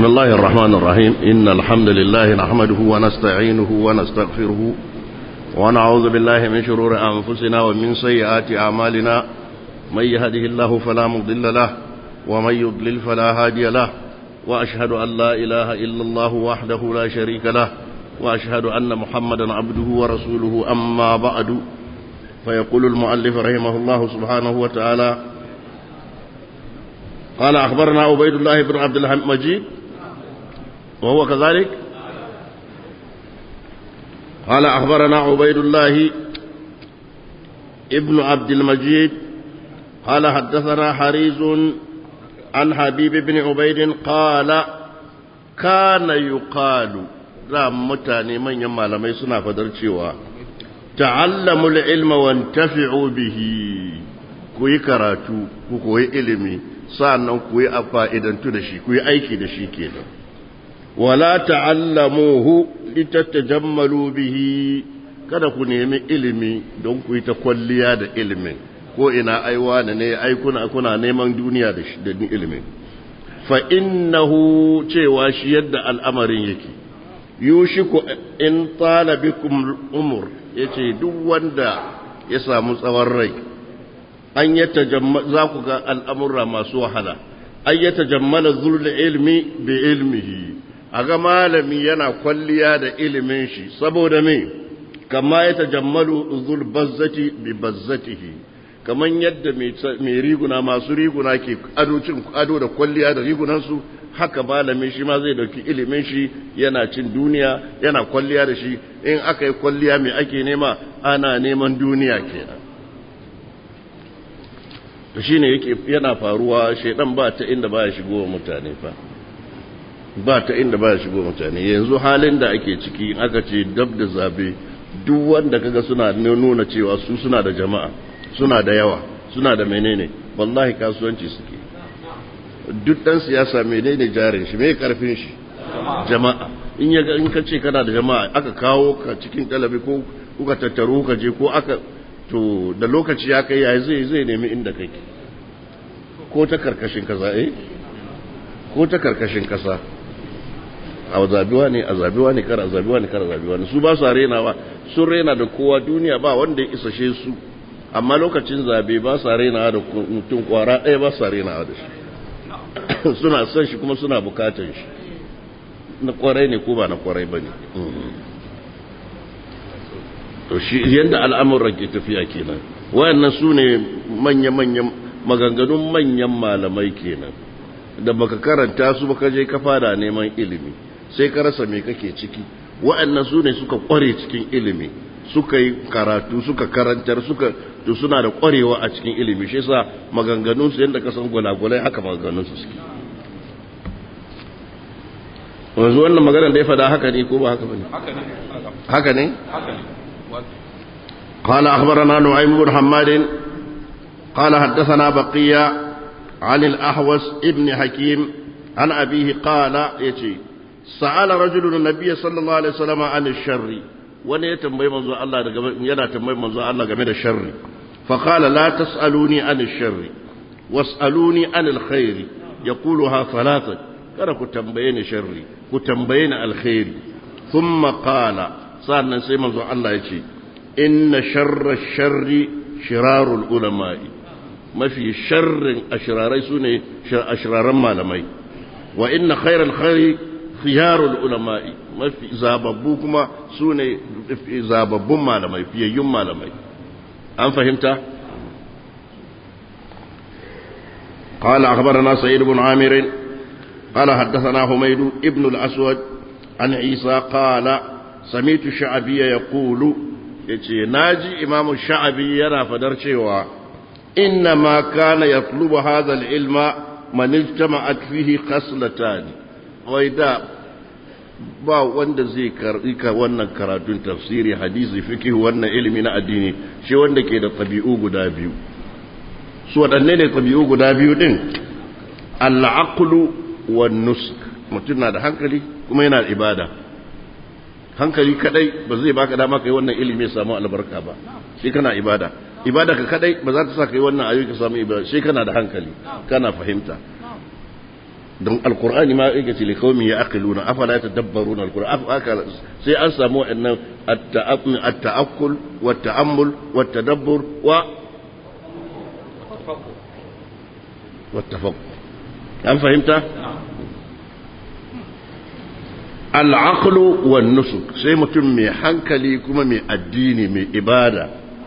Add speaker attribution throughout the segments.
Speaker 1: بسم الله الرحمن الرحيم إن الحمد لله نحمده ونستعينه ونستغفره ونعوذ بالله من شرور أنفسنا ومن سيئات أعمالنا من يهده الله فلا مضل له ومن يضلل فلا هادي له وأشهد أن لا إله إلا الله وحده لا شريك له وأشهد أن محمدا عبده ورسوله أما بعد فيقول المؤلف رحمه الله سبحانه وتعالى قال أخبرنا عبيد الله بن عبد المجيد وهو كذلك قال أخبرنا عبيد الله ابن عبد المجيد قال حدثنا حريز عن حبيب بن عبيد قال كان يقال لا متاني من يما لما يسنا فدرچوا تعلموا العلم وانتفعوا به كوي كراتو كوي علمي sa'annan ku yi a fa'idantu da shi ku yi aiki da shi kenan wala ta'allamuhu litattajammalu bihi kada ku nemi ilimi don ku yi ta kwalliya da ilimin ko ina aiwa da ne ai kuna kuna neman duniya da shi da ilimin fa innahu cewa shi yadda al'amarin yake yushiku in tala bikum umur yace duk wanda ya samu tsawon rai an ya za ku ga al'amurra masu wahala an ya tajammala zulul ilmi bi ilmihi a ga malami yana kwalliya da ilimin shi saboda me kama ya tajammalu zul bazzati bi bazzatihi kaman yadda mai riguna masu riguna ke adocin ado da kwalliya da rigunansu haka malami shi ma zai dauki ilimin shi yana cin duniya yana kwalliya da shi in aka yi kwalliya mai ake nema ana neman duniya kenan to shine yake yana faruwa shedan ba ta inda baya shigo wa mutane fa ba ta inda baya shigo mutane yanzu halin da ake ciki aka ce dab da zabe duk wanda kaga suna nuna cewa su suna da jama'a suna da yawa suna da menene wallahi kasuwanci suke duk dan siyasa menene jarin shi me karfin shi jama'a in ya in ka ce kana da jama'a aka kawo ka cikin talabi ko kuka tattaro ka je ko aka to da lokaci ya kai yayi zai zai nemi inda kake ko ta karkashin kasa eh ko ta karkashin kasa a zabiwa ne a zabiwa ne kar a zabiwa ne kar a zabiwa ne su ba su renawa sun rena da kowa duniya ba wanda ya isashe su amma lokacin zabe ba su renawa da mutum kwara ɗaya ba su renawa da shi suna son shi kuma suna bukatan shi na kwarai ne ko ba na kwarai ba ne to shi yadda al'amuran ke tafiya kenan wayannan su ne manya-manyan maganganun manyan malamai kenan da baka karanta su baka je ka fara neman ilimi sai ka rasa me kake ciki wayannan su ne suka kware cikin ilimi suka yi karatu suka karantar suka to suna da kwarewa a cikin ilimi shi yasa maganganun su yadda ka san gulagulai haka maganganun su suke wanzu wannan maganar da ya fada haka ne ko ba haka bane haka ne haka ne قال أخبرنا نعيم بن حماد قال حدثنا بقية عن الأحوس ابن حكيم عن أبيه قال يتي سأل رجل النبي صلى الله عليه وسلم عن الشر wani ya tambayi manzo Allah daga yana tambayi manzo Allah game da sharri fa qala la tasaluni an sharri wasaluni an alkhair yaquluha thalathan kada ku tambaye ni sharri ku tambaye ni alkhairi thumma qala sannan sai manzo Allah ya ce inna sharra sharri shirarul ulama'i mafi sharrin ashirarai su ne ashiraran malamai wa inna khairal khairi khiyarul ulama'i mafi zababbu kuma su ne zababbun malamai fiyayyun malamai an fahimta قال أخبرنا سعيد بن عامر قال حدثنا حميد ابن الأسود عن عيسى قال سميت شعبي يقول ya ce na ji imamu sha'abi yana fadar cewa inna ma kana ya tulubu hazal ilma manijtama a fihi khaslatan wai da ba wanda zai karbi ka wannan karatun tafsiri hadisi fiqh wannan ilimi na addini shi wanda ke da tabi'u guda biyu su waɗanne ne tabi'u guda biyu din al-aqlu wan nusk mutum na da hankali kuma yana da ibada hankali kadai ba zai baka dama kai wannan ilimi ya samu albarka ba shi kana ibada ibada ka kadai ba za ta sa kai wannan ayyuka samu ibada shi kana da hankali kana fahimta don alkur'ani ma yake ce likaumi ya aqiluna afala yatadabbaruna alkur'an sai an samu wa'annan at-ta'akkul wa ta'ammul wa tadabbur wa wa tafakkur an fahimta al-aqlu wan nusuk sai mutum mai hankali kuma mai addini mai ibada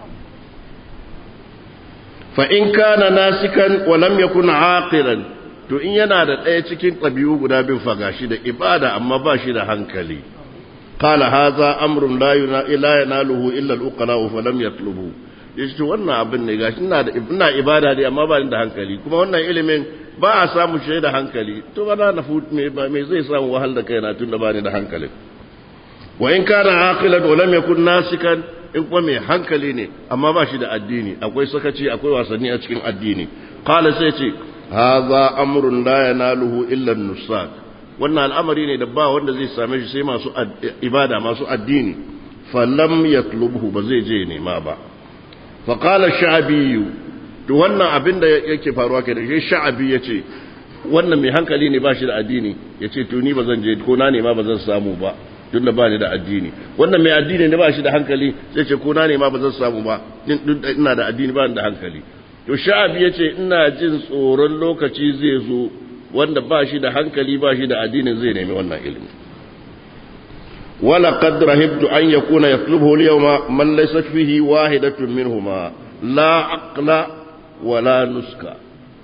Speaker 1: fa in kana nasikan wa lam yakun aqilan to in yana da ɗaya cikin ɗabi'u guda bin fagashi da ibada amma ba shi da hankali qala hadha amrun la yanaluhu illa al-uqala fa lam yatlubu yace to wannan abin ne gashi ina da ina ibada dai amma ba ni da hankali kuma wannan ilimin ba a samu shi da hankali to ba na fut me ba me zai samu wahal da kaina tun da ba ni da hankali wa in kana aqilan wa lam yakun nasikan in kuma mai hankali ne amma ba shi da addini akwai sakaci akwai wasanni a cikin addini qala sai ce hadha amrun la yanaluhu illa an-nusak wannan al'amari ne da ba wanda zai same shi sai masu ibada masu addini falam yatlubhu ba zai je nema ba fa qala sha'bi to wannan abin da yake faruwa kai da shi sha'bi yace wannan mai hankali ne ba shi da addini yace to ni ba zan je ko na nema ba zan samu ba tunda ba ni da addini wannan mai addini ne ba shi da hankali sai ce ko na nema ba zan samu ba ina da addini ba ni da hankali to sha'abi ya ce ina jin tsoron lokaci zai zo wanda ba shi da hankali ba shi da addinin zai nemi wannan ilimi wala qad rahibtu an yakuna yatlubuhu al-yawma man laysa fihi wahidatun minhuma la aqla wala nuska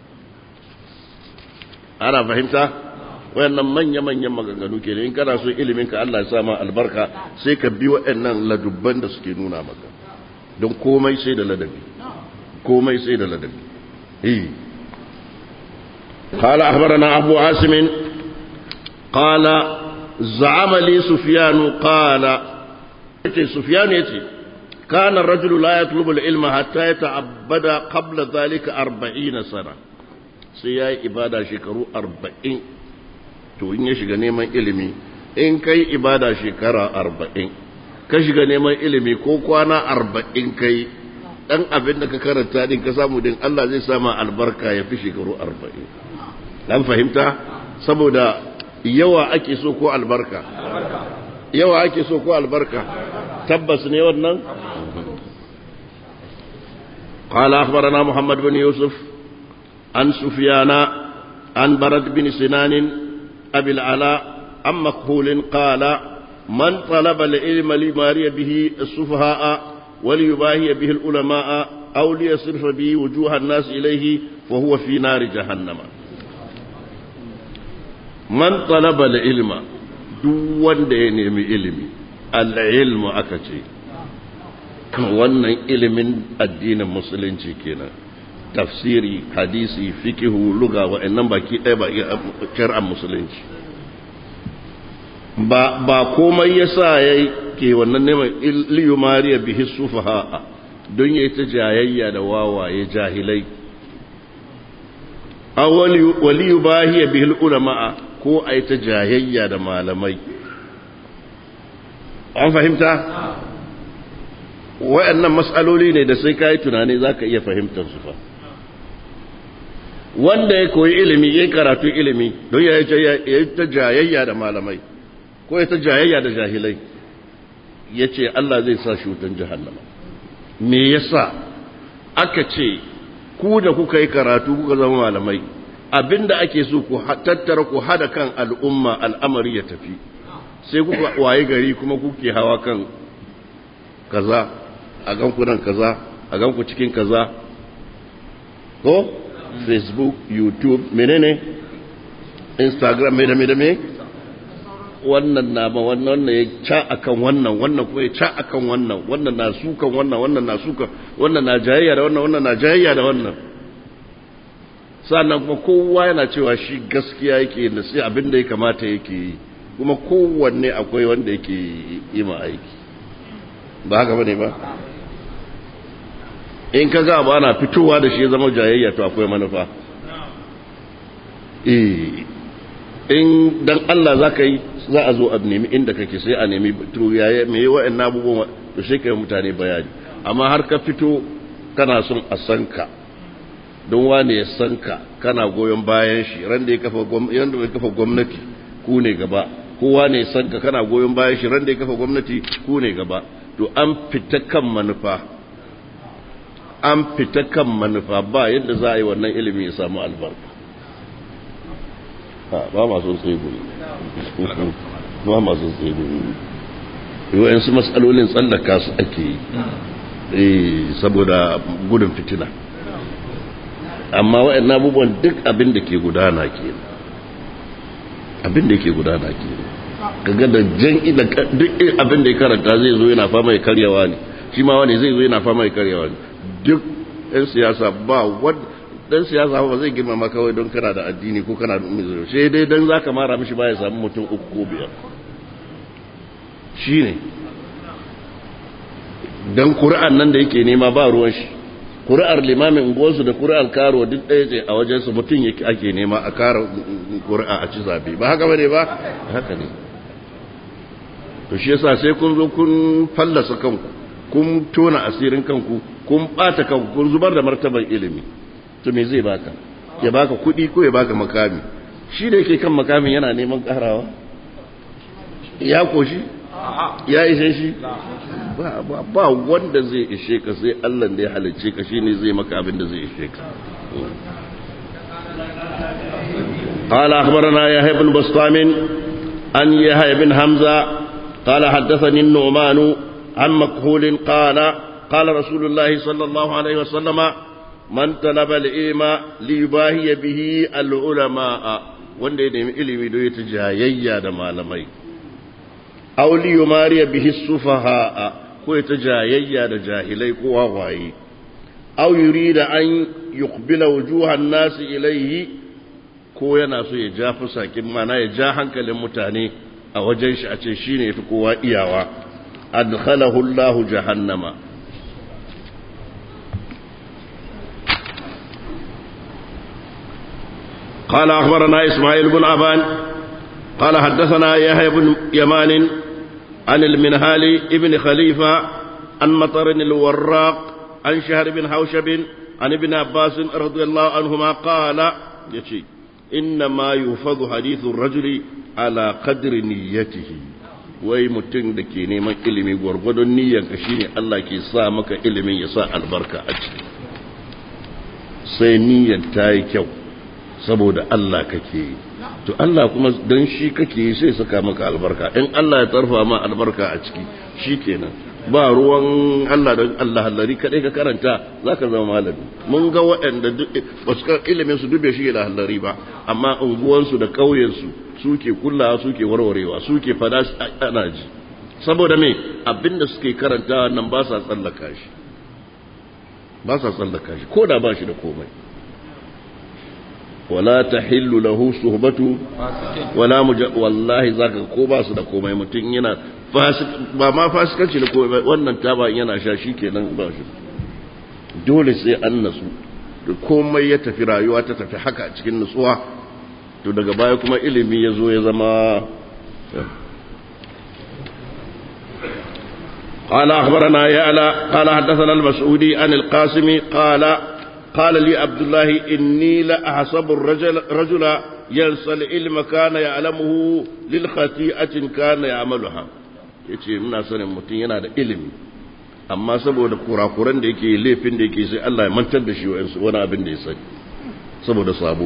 Speaker 1: ana fahimta wayannan manya manyan maganganu ke in kana so ilimin ka Allah ya sa ma albarka sai ka bi wayannan ladubban da suke nuna maka don komai sai da ladabi komai sai da ladabi eh قال أخبرنا أبو عاصم قال زعم لي سفيان قال سفيان يتي كان الرجل لا يطلب العلم حتى يتعبد قبل ذلك أربعين سنة سيأي إبادة شكرو أربعين to in ya shiga neman ilimi in kai ibada shekara arba'in ka shiga neman ilimi ko kwana arba'in kai dan abin da ka karanta din ka samu din Allah zai sama albarka ya fi shekaru arba'in dan fahimta saboda yawa ake so ko albarka yawa ake so ko albarka tabbas ne wannan قال أخبرنا محمد بن يوسف عن سفيان عن برد بن سنان أبي العلاء عن مكهول قال من طلب العلم ليماري به السفهاء وليباهي به العلماء أو ليصرف به وجوه الناس إليه فهو في نار جهنم من طلب العلم دون دين علمي العلم أكتي wannan ilimin addinin musulunci kenan tafsiri hadisi fikihu luga wa'annan baki ɗaya ba shar'an musulunci ba ba komai yasa ya ke wannan neman liyu mariya bihi sufaha don ya ta jayayya da wawaye jahilai a waliyu bahiya bihi ulama'a ko a ta jayayya da malamai an fahimta wa'annan matsaloli ne da sai ka yi tunani za ka iya fahimtar su fa wanda ya koyi ilimi ya karatu ilimi don ya yi ta jayayya da malamai ko ya ta jayayya da jahilai ya ce Allah zai sa shi wutan jahannama me yasa aka ce ku da kuka yi karatu kuka zama malamai abinda ake so ku tattara ku hada kan al'umma al'amari ya tafi sai kuka waye gari kuma kuke hawa kan kaza a ganku nan kaza a ganku cikin kaza ko facebook youtube menene instagram me da me da me wannan na ba wannan ya ca akan wannan wannan kuma ya ca akan wannan wannan na sukan wannan wannan na sukan wannan na jayayya da wannan wannan na jayayya da wannan sannan kuma kowa yana cewa shi gaskiya yake da sai abin da ya kamata yake yi kuma kowanne akwai wanda yake yi ma aiki ba haka bane ba in ka ga ba na fitowa da shi zama jayayya to akwai manufa eh in dan Allah za ka yi za a zo a nemi inda kake sai a nemi to yaya me wa'annan abubuwan to sai kai mutane bayani amma har ka fito kana son a san ka don wane ya san ka kana goyon bayan shi ran da ya kafa gwamnati ku ne gaba kowa ne san ka kana goyon bayan shi ran da ya kafa gwamnati ku ne gaba to an fita kan manufa an fita kan manufa ba yadda za a yi wannan ilimi ya samu albarka ba masu tsaye ba masu tsaye yawan su matsalolin tsallaka su ake yi saboda gudun fitina amma waɗannan abubuwan duk abin da ke gudana ke abin da ke gudana ke kaga da jan ida duk abin da ya karanta zai zo yana fama ya karyawa ne shi ma wani zai zo yana fama ya karyawa ne duk ɗan siyasa ba wadda dan siyasa ba zai girmama kawai don kana da addini ko kana da ummi sai dai dan zaka mara mishi ba ya samu mutum uku ko biyar shine dan Qur'an nan da yake nema ba ruwan shi Qur'ar limamin unguwarsu da Qur'ar karo duk ɗaya ce a wajen su mutum yake ake nema a kara Qur'a a ci zabe ba haka bane ba haka ne to shi yasa sai kun zo kun fallasa kanku kun tona asirin kanku kun bata kanku kun zubar da martaban ilimi to me zai baka ya baka kuɗi ko ya baka makami shi da yake kan makamin yana neman karawa ya koshi ya ishe shi ba wanda zai ishe ka sai Allah da ya halicce ka shine zai maka abin da zai ishe ka قال أخبرنا يحيى بن بسطام أن يحيى بن حمزة قال حدثني النعمان عن مكحول قال قال رسول الله صلى الله عليه وسلم man talaba al'ima li yubahiya bihi al'ulama'a wanda ya nemi ilimi don ya ta jayayya da malamai aw li yumariya bihi sufaha'a ko ya ta jayayya da jahilai ko wawaye aw yurida an yuqbila wujuhan nasi ilaihi ko yana so ya ja fusakin mana ya ja hankalin mutane a wajen shi a ce shine yafi kowa iyawa adkhalahu Allahu jahannama قال أخبرنا إسماعيل بن أبان قال حدثنا يحيى بن يمان عن المنهال ابن خليفة عن مطر الوراق عن شهر بن حوشب عن ابن عباس رضي الله عنهما قال يشي إنما يفض حديث الرجل على قدر نيته wai mutum da ke neman ilimi gwargwadon niyyarka shine Allah ke sa maka ilimin ya sa albarka a ciki sai niyyar ta yi kyau saboda Allah kake yi to Allah kuma dan shi kake yi sai saka maka albarka in Allah ya tarfa ma albarka a ciki shikenan ba ruwan Allah da Allah hallari kadai ka karanta zaka zama malami mun ga waɗanda ba su ilimin su dube shi da hallari ba amma unguwan su da kauyen su suke kullawa suke warwarewa suke fada ana ji saboda me abinda suke karanta nan ba sa tsallaka shi ba sa tsallaka shi ko da ba shi da komai wala ta hillu lahu suhbatu wala muja wallahi zaka ko ba su da komai mutum yana ba ma fasikanci da komai wannan taba yana sha shikenan ba shi dole sai an nasu da komai ya tafi rayuwa ta tafi haka a cikin nutsuwa to daga baya kuma ilimi ya zo ya zama قال أخبرنا يعلى قال حدثنا المسعودي عن القاسم قال قال لي عبد الله إني لأحسب الرجل رجل ينسى العلم كان يعلمه للخطيئة كان يعملها yace muna sanin mutum yana da ilimi amma saboda kurakuran da yake laifin da yake sai Allah ya mantar da shi wani abin da ya sani saboda sabo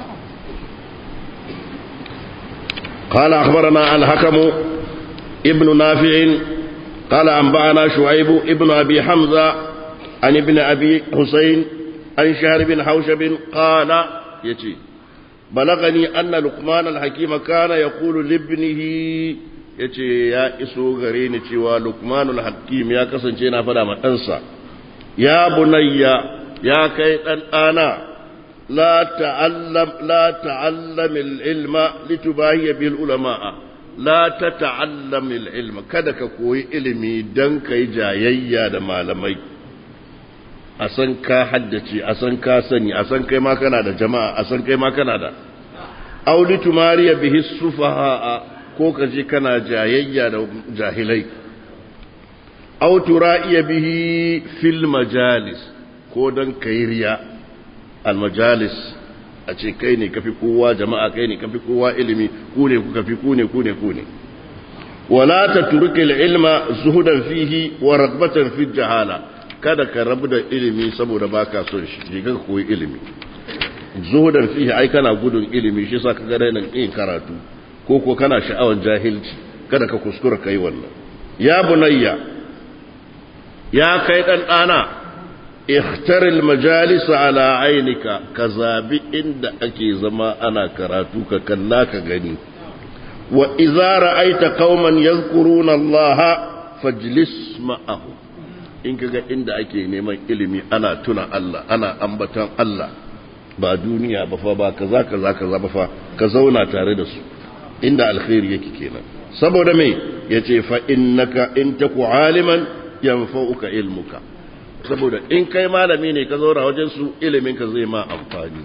Speaker 1: قال أخبرنا الحكم ابن نافع قال أنبأنا شعيب ابن أبي حمزة عن ابن أبي حسين عن شهر بن حوشب قال يتي بلغني أن لقمان الحكيم كان يقول لابنه yace ya iso gare ni cewa lukmanul hakim ya kasance na fada ma ɗansa ya bunayya ya kai ɗan ɗana la ta'allam la ta'allam ilma litubahiya bil ulama'a la ta ta'allam ilma kada ka koyi ilimi dan kai jayayya da malamai a san ka haddace a san ka sani a san kai ma kana da jama'a a san kai ma kana da auli tumariya bihi sufaha ko ka je kana jayayya da jahilai aw tura'iya bihi fil majalis ko dan kai riya almajalis a ce kai ne kafi kowa jama'a kai ne kafi kowa ilimi ku ne kuka fi ku ne ku ne ku ne wala tatruki ilma zuhudan fihi wa ragbatan fi jahala kada ka rabu da ilimi saboda baka son shi je ka koyi ilimi zuhudan fihi ai kana gudun ilimi shi yasa ka ga nan yin karatu ko ko kana sha'awar jahilci kada ka kuskura kai wannan ya bunayya ya kai dan dana ikhtar al majalis ala ainika ka zabi inda ake zama ana karatu ka kalla ka gani wa idza ra'aita qauman yadhkuruna Allah fajlis ma'ahum in kaga inda ake neman ilimi ana tuna Allah ana ambaton Allah ba duniya ba fa ba kaza kaza kaza ba fa ka zauna tare da su inda alkhairi yake kenan saboda me yace fa innaka in taku aliman yanfa'uka ilmuka saboda in kai malami ne ka zauna wajen su ilimin ka zai ma amfani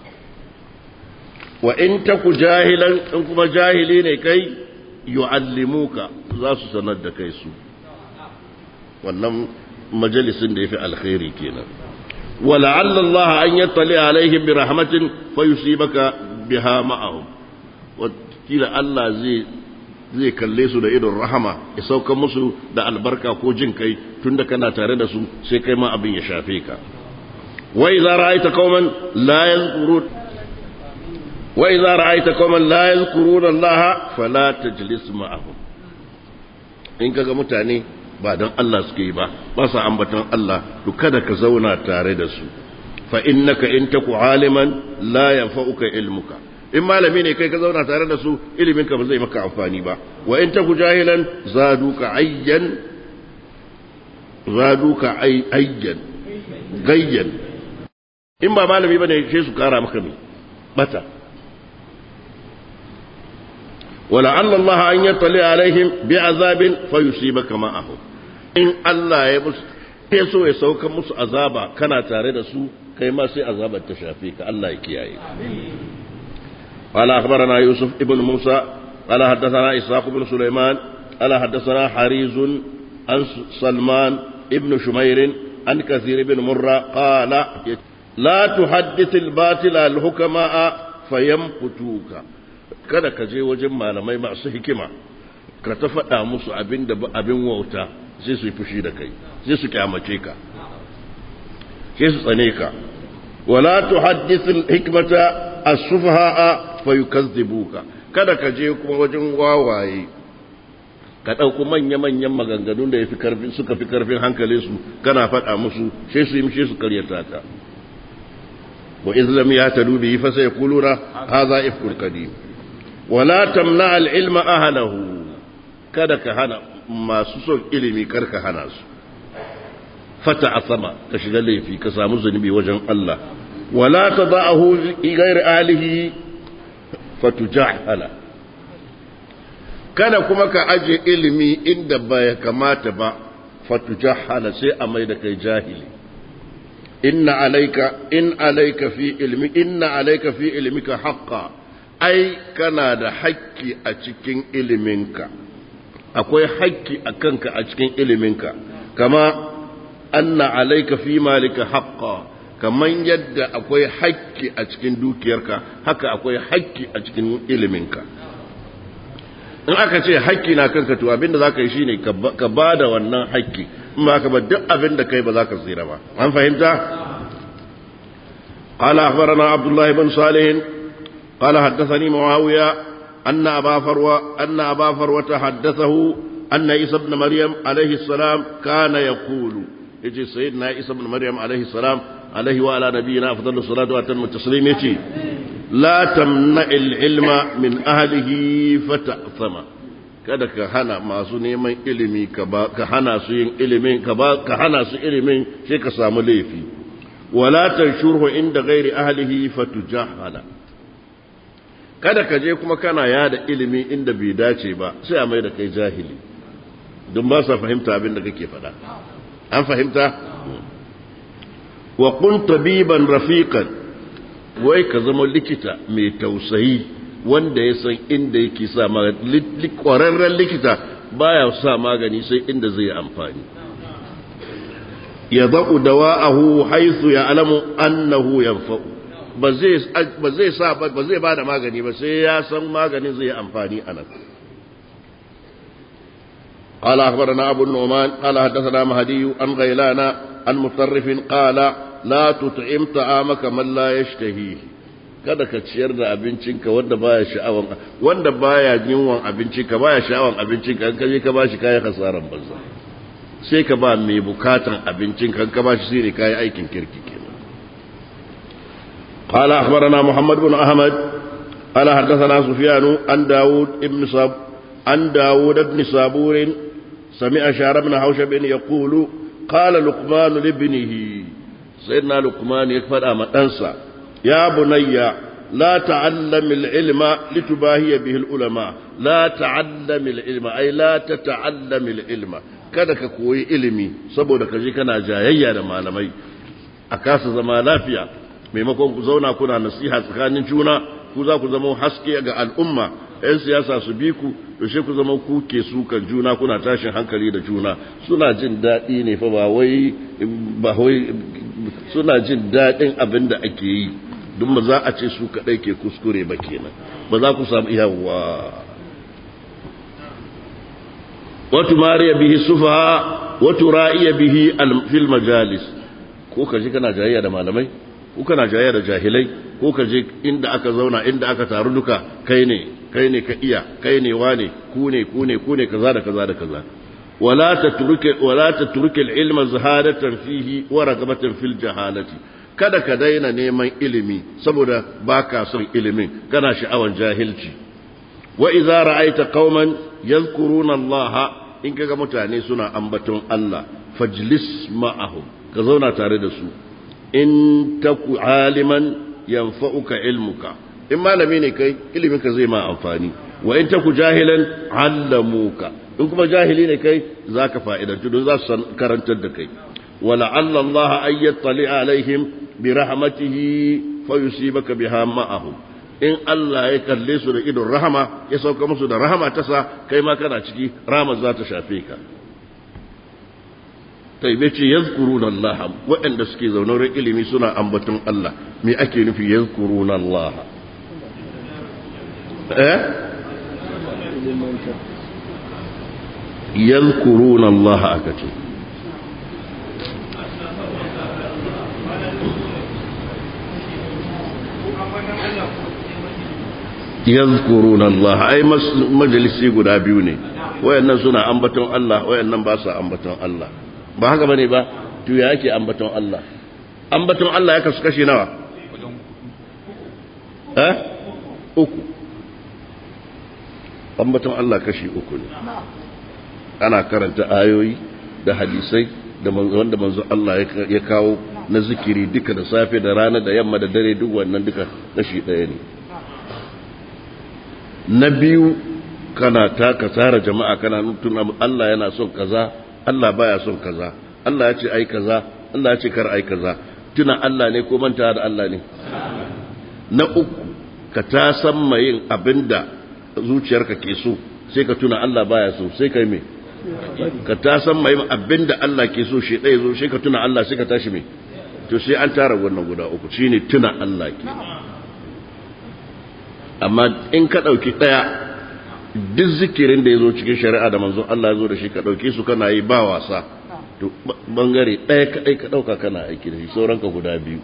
Speaker 1: wa in taku jahilan in kuma jahili ne kai yu'allimuka za su sanar da kai su wannan majalisin da yafi alkhairi kenan ولعل الله أن يطلع عليهم برحمة فيصيبك بها معهم وكيل الله زي zai kalle su da idon rahama ya sauka musu da albarka ko jin kai tunda kana tare da su sai kai ma abin ya shafe ka wa idza ra'aita qauman la yadhkurun wa idza ra'aita qauman la yadhkurun Allah fala tajlis ma'ahum in kaga mutane ba don Allah suke yi ba ba sa ambaton Allah to kada ka zauna tare da su fa innaka in taku aliman la yanfa'uka ilmuka in malami ne kai ka zauna tare da su ilimin ka ba zai maka amfani ba wa in taku jahilan zaduka ayyan zaduka ayyan gayyan in ba malami bane sai su kara maka me bata ولعل الله أن يطلع عليهم بعذاب فيصيبك معهم in Allah ya musu ya so ya sauka musu azaba kana tare da su kai ma sai azabar ta shafe ka Allah ya kiyaye قال أخبرنا يوسف ابن موسى قال حدثنا إسحاق بن سليمان قال حدثنا حريز عن سلمان ابن شمير عن كثير بن مرة قال لا تحدث الباطل الحكماء فيمقتوك kada ka je wajen malamai masu hikima ka ta faɗa musu abin da abin wauta sai su yi fushi da kai sai su kyamace ka sai su tsane ka wala tuhaddithul hikmata as-sufaha fa yukazzibuka kada ka je kuma wajen wawaye ka ɗauko manya-manyan maganganun da ya fi karfin suka fi karfin hankalin su kana faɗa musu sai su yi mishe su karyata ka wa izlam ya ta dubi fa sai kulura hadha ifkul qadim wala tamna al-ilma ahlahu kada ka hana masu son ilimi karka hana su fata a sama ka shiga laifi ka samu zunubi wajen Allah wala ta za'ahu gair alihi fatujahala kada kuma ka aje ilimi inda bai kamata ba fatujahala sai a mai da kai jahili inna alaika in alaika fi ilmi inna alaika fi ilmika haqqa ai kana da haƙƙi a cikin iliminka akwai haƙƙi a kanka a cikin iliminka kama anna alaika fi malika haqqa kaman yadda akwai haƙƙi a cikin dukiyarka haka akwai haƙƙi a cikin iliminka in aka ce haƙƙi na kanka to abinda za ka yi shine ka ba da wannan haƙƙi in ba ka ba duk abin da kai ba za ka tsira ba an fahimta قال أخبرنا عبد الله بن صالح قال حدثني معاوية أن أبا فروة أن أبا فروة حدثه أن عيسى بن مريم عليه السلام كان يقول يجي سيدنا عيسى بن مريم عليه السلام عليه وعلى نبينا أفضل الصلاة وأتم التسليم يجي لا تمنع العلم من أهله فتأثم kada ka hana masu neman ilimi ka hana su yin ilimin ka hana su ilimin sai ka samu laifi wala tanshurhu inda ghairi ahlihi fatujahala kada ka je kuma kana yada ilimi inda bai dace ba sai a mai da kai jahili don ba sa fahimta abin da kake faɗa an fahimta wa kun tabiban rafiqan wai ka zama likita mai tausayi wanda ya san inda yake sa magani ƙwararren likita baya sa magani sai inda zai amfani yadau dawa'ahu haythu ya'lamu annahu yanfa'u ba zai ba zai sa ba zai bada magani ba sai ya san maganin zai amfani anan قال أخبرنا أبو النعمان قال حدثنا مهدي عن غيلان عن مطرف قال لا تطعم طعامك من لا يشتهيه kada ka ciyar da abincinka wanda baya sha'awan wanda baya yunwan abincinka baya sha'awan abincinka in ka je ka bashi kayan hasaran banza sai ka ba mai bukatan abincinka in ka bashi sai ne kayan aikin kirki kenan قال أخبرنا محمد بن أحمد قال حدثنا سفيان عن داود ابن صاب عن داود بن صابور سمع شعر بن حوشب يقول قال لقمان لابنه سيدنا لقمان يكفر أما أنسى يا بني لا تعلم العلم لتباهي به العلماء لا تعلم العلم أي لا تتعلم العلم kada ka koyi ilimi saboda ka je kana jayayya da malamai a kasa zama lafiya maimakon ku zauna kuna nasiha tsakanin juna ku za ku zama haske ga al'umma 'yan siyasa su bi ku yaushe ku zama ku ke sukan juna kuna tashin hankali da juna suna jin daɗi ne fa ba wai ba wai suna jin daɗin abin da ake yi duk ba za a ce su kaɗai ke kuskure ba kenan ba za ku samu yawa watu mariya bihi sufa watu ra'iya bihi fil majalis ko ka ji kana jayayya da malamai ko kana jayayya da jahilai ko ka je inda aka zauna inda aka taru duka kai ne kai ne ka iya kai ne wane ku ne ku ne ku ne kaza da kaza da kaza wala tatruke wala tatruke al-ilma zahadatan fihi wa ragabatan fil jahalati kada ka daina neman ilimi saboda baka son ilimin kana sha'awan jahilci wa idza ra'aita qauman yadhkuruna Allah in kaga mutane suna ambaton Allah fajlis ma'ahum ka zauna tare da su in taku aliman yanfa'uka ilmuka in malami ne kai iliminka zai ma amfani wa in taku jahilan allamuka in kuma jahili ne kai zaka fa'idantu don za su karantar da kai ولعل الله أن يطلع عليهم برحمته فيصيبك بها معهم in Allah ya kalle su da idon rahama ya sauka musu da rahama ta sa kai ma kana ciki rahama za ta shafe ka kai bai ce yazkuruna Allah waɗanda suke zaune wurin ilimi suna ambaton Allah me ake nufi yazkuruna Allah eh yazkuruna Allah aka ce yazkuruna Allah ai majalisi guda biyu ne wayannan suna ambaton Allah wayannan ba su ambaton Allah ba haka bane ba to ya yake ambaton Allah ambaton Allah ya kasu kashi nawa eh uku ambaton Allah kashi uku ne ana karanta ayoyi da hadisai da wanda manzo Allah ya kawo na zikiri duka da safe da rana da yamma da dare duk wannan duka kashi ɗaya ne na biyu kana taka tsara jama'a kana tuna Allah yana son kaza Allah baya son kaza Allah ya ce ai kaza Allah ya ce kar ai kaza tuna Allah ne ko manta da Allah ne na uku ka ta san yin abinda zuciyarka ke so sai ka tuna Allah baya so sai kai me ka ta san yin abinda Allah ke so shi ɗaya zo sai ka tuna Allah sai ka tashi me to sai an tara wannan guda uku shine tuna Allah ke amma in ka ɗauki ɗaya duk zikirin da ya zo cikin shari'a da manzon Allah ya zo da shi ka ɗauke su kana yi ba wasa to bangare ɗaya kaɗai ka ɗauka kana aiki da shi sauranka guda biyu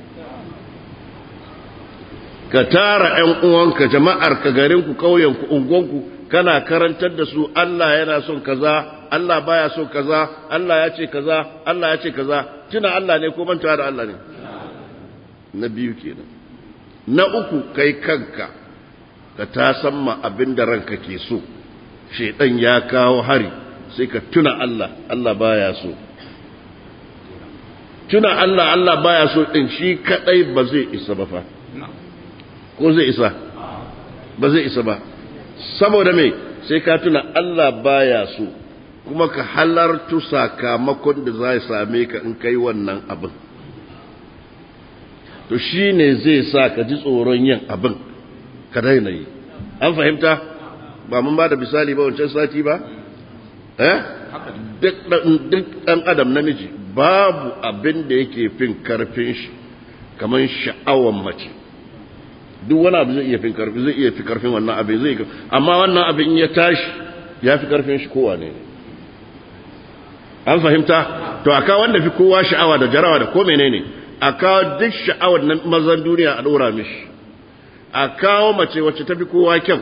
Speaker 1: ka tara ‘yan uwanka jama'arka garinku ƙauyenku unguwanku kana karantar da su Allah yana son kaza Allah baya son kaza Allah ya ce kaza Allah ya ce kaza tuna Allah ne ko manta da Allah ne na biyu kenan na uku kai kanka ka ta san ma abin da ranka ke so shaidan ya kawo hari sai ka tuna Allah Allah baya so tuna Allah Allah baya so din shi kadai ba zai isa ba fa ko zai isa ba zai isa ba saboda me sai ka tuna Allah baya so kuma ka halartu sakamakon da za same ka in kai wannan abin to shine zai sa ka ji tsoron yin abin ka daina yi an fahimta ba mun ba da misali ba wancan sati ba eh duk ɗan adam namiji babu abin da yake fin karfin shi kamar sha'awan mace duk wani abu zai iya fin karfi zai iya fi karfin wannan abin zai amma wannan abin ya tashi ya fi karfin shi kowa ne an fahimta to aka wanda fi kowa sha'awa da jarawa da ko menene a kawo duk sha'awar na mazan duniya a ɗora mishi a kawo mace wacce ta fi kowa kyau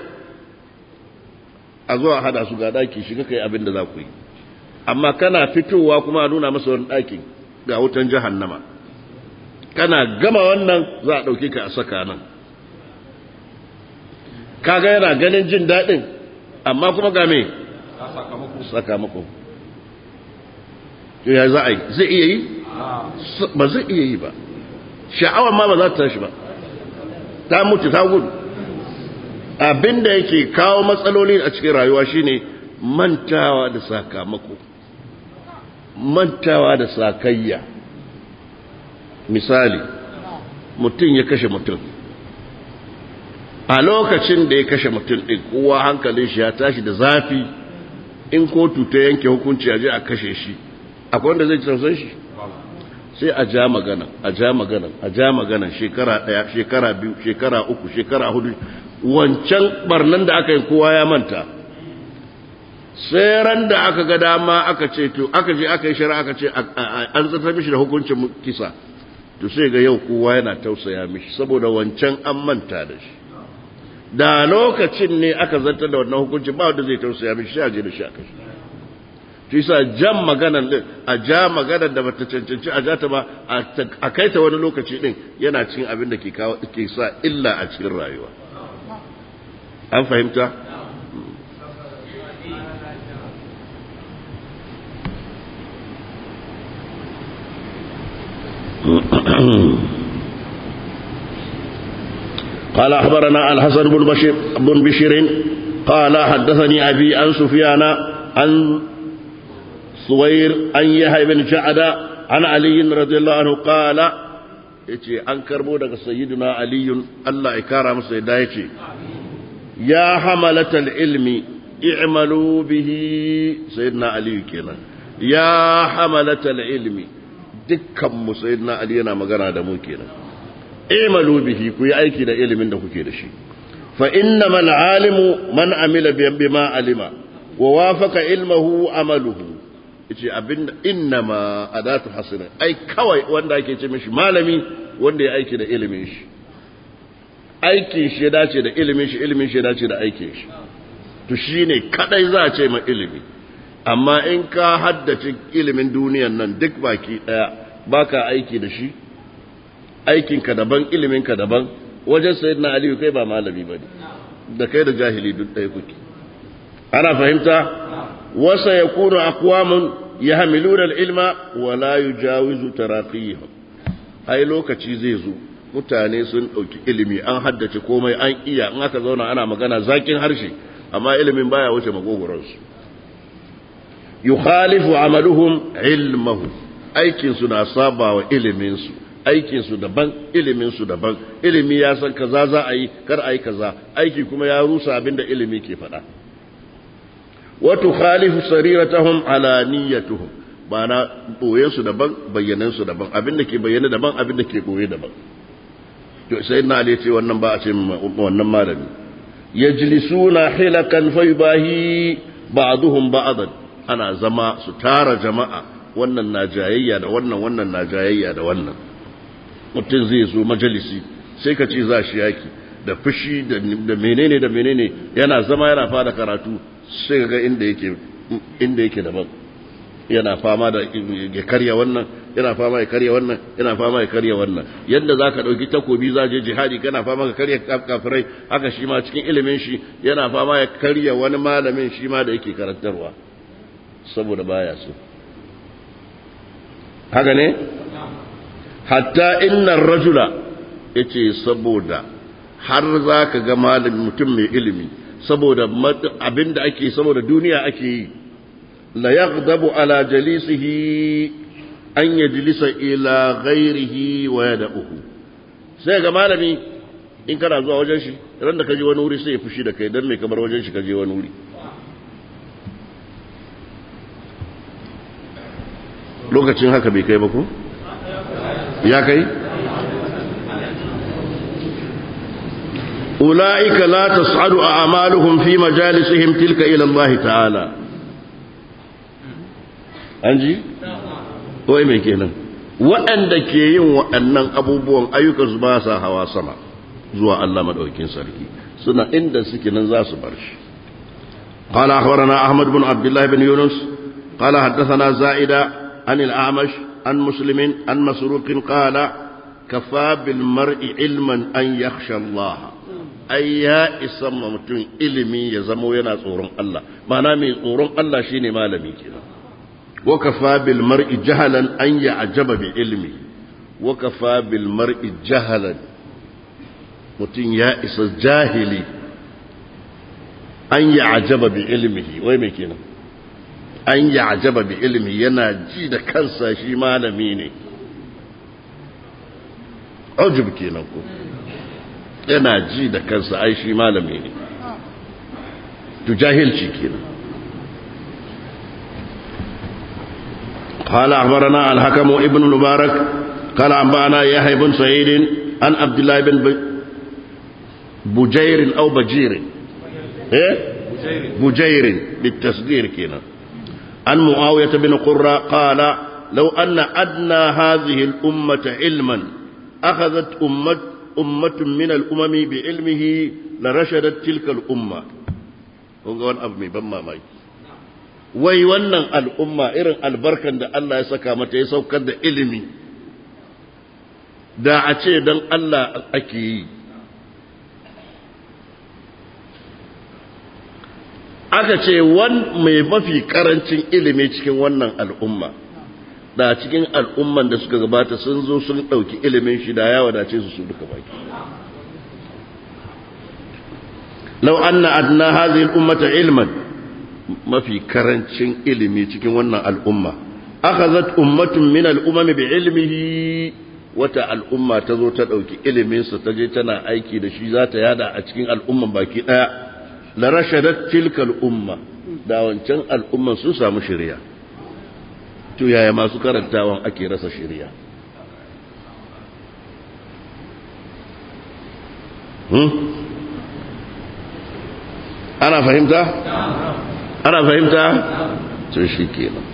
Speaker 1: a zuwa hada su ga daki shiga kai abin da za ku yi amma kana fitowa kuma a nuna masa wani ɗakin ga wutan jahannama kana gama wannan za a ɗauke ka a saka nan kaga yana ganin jin daɗin amma kuma ga me sakamako ya za a yi zai iya yi ba zai iya yi ba sha'awar ma ba za ta tashi ba ta mutu ta gudu abinda yake kawo matsaloli a cikin rayuwa shine mantawa da sakamako mantawa da sakayya misali mutum ya kashe mutum a lokacin da ya kashe mutum ɗin kowa hankalin shi ya tashi da zafi in kotu ta yanke hukunci a je a kashe shi akwai wanda zai tausan shi sai a ja magana a ja magana a ja magana shekara ɗaya shekara biyu shekara uku shekara hudu wancan barnan da aka yi kowa ya manta sai ran da aka ga dama aka ce to aka je aka yi shari'a aka ce an zartar mishi da hukuncin kisa to sai ga yau kowa yana tausaya mishi saboda wancan an manta da shi da lokacin ne aka zartar da wannan hukuncin ba wanda zai tausaya mishi sai a je da shi aka shi shi sa jan maganan din a ja maganar da bata cancanci a ja ta ba a kai ta wani lokaci din yana cikin abin da ke kawo ke sa illa a cikin rayuwa an fahimta قال أخبرنا الحسن بن بشير بن بشير قال حدثني أبي عن سفيان عن سوير عن يحيى بن جعد عن علي رضي الله عنه قال yace an karbo daga sayyiduna aliyun Allah ya kara masa yadda yace ya hamalatal ilmi i'malu bihi sayyidina aliyu kenan ya hamalatal ilmi dukkan mu sayyidina ali yana magana da mu kenan i'malu bihi ku yi aiki da ilimin da kuke da shi fa innamal alimu man amila bima alima wa wafaqa ilmahu amaluhu yace abinda innama adatu hasana ai kawai wanda ake ce mishi malami wanda ya aiki da ilimin shi aikin shi ya dace da ilimin shi ilimin shi ya dace da aikin shi to shine kadai za a ce ma ilimi amma in ka haddace ilimin duniyan nan duk baki daya baka aiki da shi aikinka daban iliminka daban wajen sayyidina aliyu kai ba malami bane da kai da jahili duk ɗaya kuke ana fahimta wasa yakunu aqwamun yahmiluna al-ilma wa la yujawizu taraqiyahum ai lokaci zai zo mutane sun dauki ilimi an haddace komai an iya in aka zauna ana magana zakin harshe amma ilimin baya wuce magogoransu yukhalifu amaluhum ilmahu aikin su na saba wa ilimin su aikin su daban ilimin su daban ilimi ya san kaza za a yi kar a yi kaza aiki kuma ya rusa abinda ilimi ke faɗa wa tukhalifu sariratahum alaniyatuhum bana boyen su daban bayyanan su daban abinda ke bayyana daban abinda ke boye daban to sai na ali ce wannan ba a ce wannan malami yajlisuna hilakan faybahi ba'duhum ba'dan ana zama su tara jama'a wannan na jayayya da wannan wannan na jayayya da wannan mutum zai zo majalisi sai ka ce za shi yaki da fushi da menene da menene yana zama yana fara karatu sai ga inda yake inda yake daban yana fama da ya karya wannan yana fama ya karya wannan yana fama ya karya wannan yadda zaka dauki takobi za je jihadi kana fama ka karya kafirai haka shi ma cikin ilimin shi yana fama ya karya wani malamin shi ma da yake karantarwa saboda baya so haka ne hatta innar rajula yace saboda har zaka ga malamin mutum mai ilimi saboda abinda ake saboda duniya ake yi la yaghdabu ala jalisihi an yajlisa ila ghairihi wa yad'uhu sai ga malami in kana zuwa wajen shi ran da kaje wani wuri sai ya fushi da kai dan me kamar wajen shi kaje wani wuri lokacin haka bai kai ba ko ya kai ula'ika la tas'adu a'maluhum fi majalisihim tilka ila Allah ta'ala an ji wai mai kenan waɗanda ke yin waɗannan abubuwan ayyukansu ba sa hawa sama zuwa Allah maɗaukin sarki suna inda suke nan za su bar shi قال أخبرنا أحمد بن عبد الله بن يونس قال حدثنا زائدة عن الأعمش عن مسلم عن مسروق قال كفى بالمرء علما أن يخشى الله أي يا إسم متون إلمي يزمو ينا صورون الله ما نامي صورون الله شيني ما لمي كده وكفى بالمرء جهلا أن يعجب بعلمه وكفى بالمرء جهلا متون يا إس جاهلي an yi ajaba bi ilmihi wai mai kenan an yi ajaba bi ilmi yana ji da kansa shi malami ne ujub kenan ko yana ji da kansa ai shi malami ne to jahilci kenan قال أخبرنا الحكم ابن المبارك قال أنبأنا يحيى بن سعيد عن عبد الله بن بجير أو بجير إيه؟ بجير بالتصدير كنا عن معاوية بن قرة قال لو أن أدنى هذه الأمة علما أخذت أمة أمة من الأمم بعلمه لرشدت تلك الأمة ونقول أبمي بما ماي wai wannan al'umma irin albarkan da Allah ya saka mata ya saukar da ilimi da a ce don Allah ake yi aka ce wan mai mafi karancin ilimi cikin wannan al'umma da cikin al'umman da suka gabata sun zo sun ɗauki ilimin shi da ya wadace su su duka baki lau anna adna hadhihi al-ummata ilman mafi karancin ilimi cikin wannan al'umma akhazat ummatun min al-umam bi ilmihi wata al'umma ta zo ta ɗauki ilimin sa ta je tana aiki da shi za ta yada a cikin al'umman baki ɗaya la rashadat tilkal umma da wancan al'umman sun samu shari'a to yaya masu karantawan ake rasa shari'a hmm? ana fahimta ana fahimta to shi kenan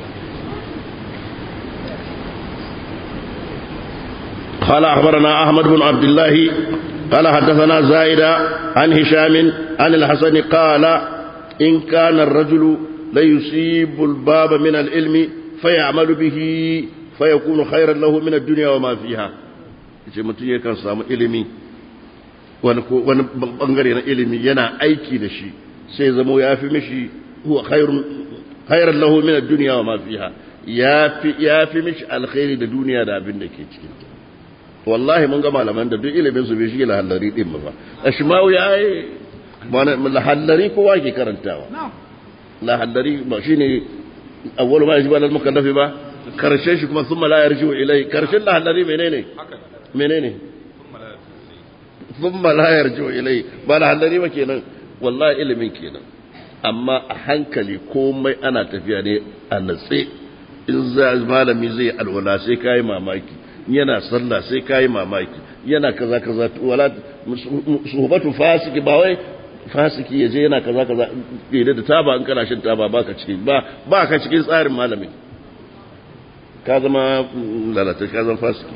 Speaker 1: قال أخبرنا أحمد بن عبد الله قال حدثنا زائدة عن هشام عن الحسن قال إن كان الرجل ليصيب الباب من العلم فيعمل به فيكون خيرا له من الدنيا وما فيها ce mutum yakan samu ilimi wani bangare na ilimi yana aiki da shi sai zamo ya fi mishi huwa khairan lahu min ad-dunya wa ma fiha ya fi ya fi mishi alkhairi da duniya da abin da ke cikin ta wallahi mun ga malaman da duk ilimin su bai shi lahallari din ba ashmawi ya yi lahallari kowa ke karantawa lahallari ba shine awwalu ma yajibu alal mukallafi ba karshen shi kuma thumma la yarji'u ilai karshen lahallari menene menene thumma la yarji'u ilai ba lahallari ba kenan wallahi ilimin kenan amma a hankali komai ana tafiya ne a natse in za malami zai alwala sai kai mamaki yana sallah sai kayi mamaki yana kaza kaza wala suhbatu fasiki ba wai fasiki yaje yana kaza kaza idan da taba in kana shin taba baka cikin ba baka cikin tsarin malami ka zama lalata ka zama fasiki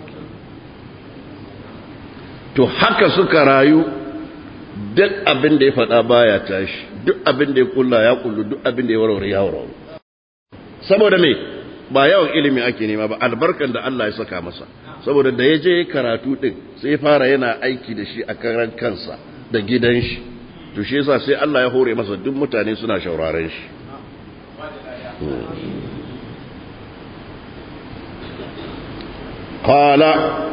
Speaker 1: to haka suka rayu duk abin da ya faɗa baya tashi duk abin da ya kulla ya kullu duk abin da ya warware ya warware saboda me ba yawan ilimi ake nema ba albarkan da Allah ya saka masa saboda da ya je karatu din sai fara yana aiki da shi a karan kansa da gidan shi to shi yasa sai Allah ya hore masa duk mutane suna shauraren shi قال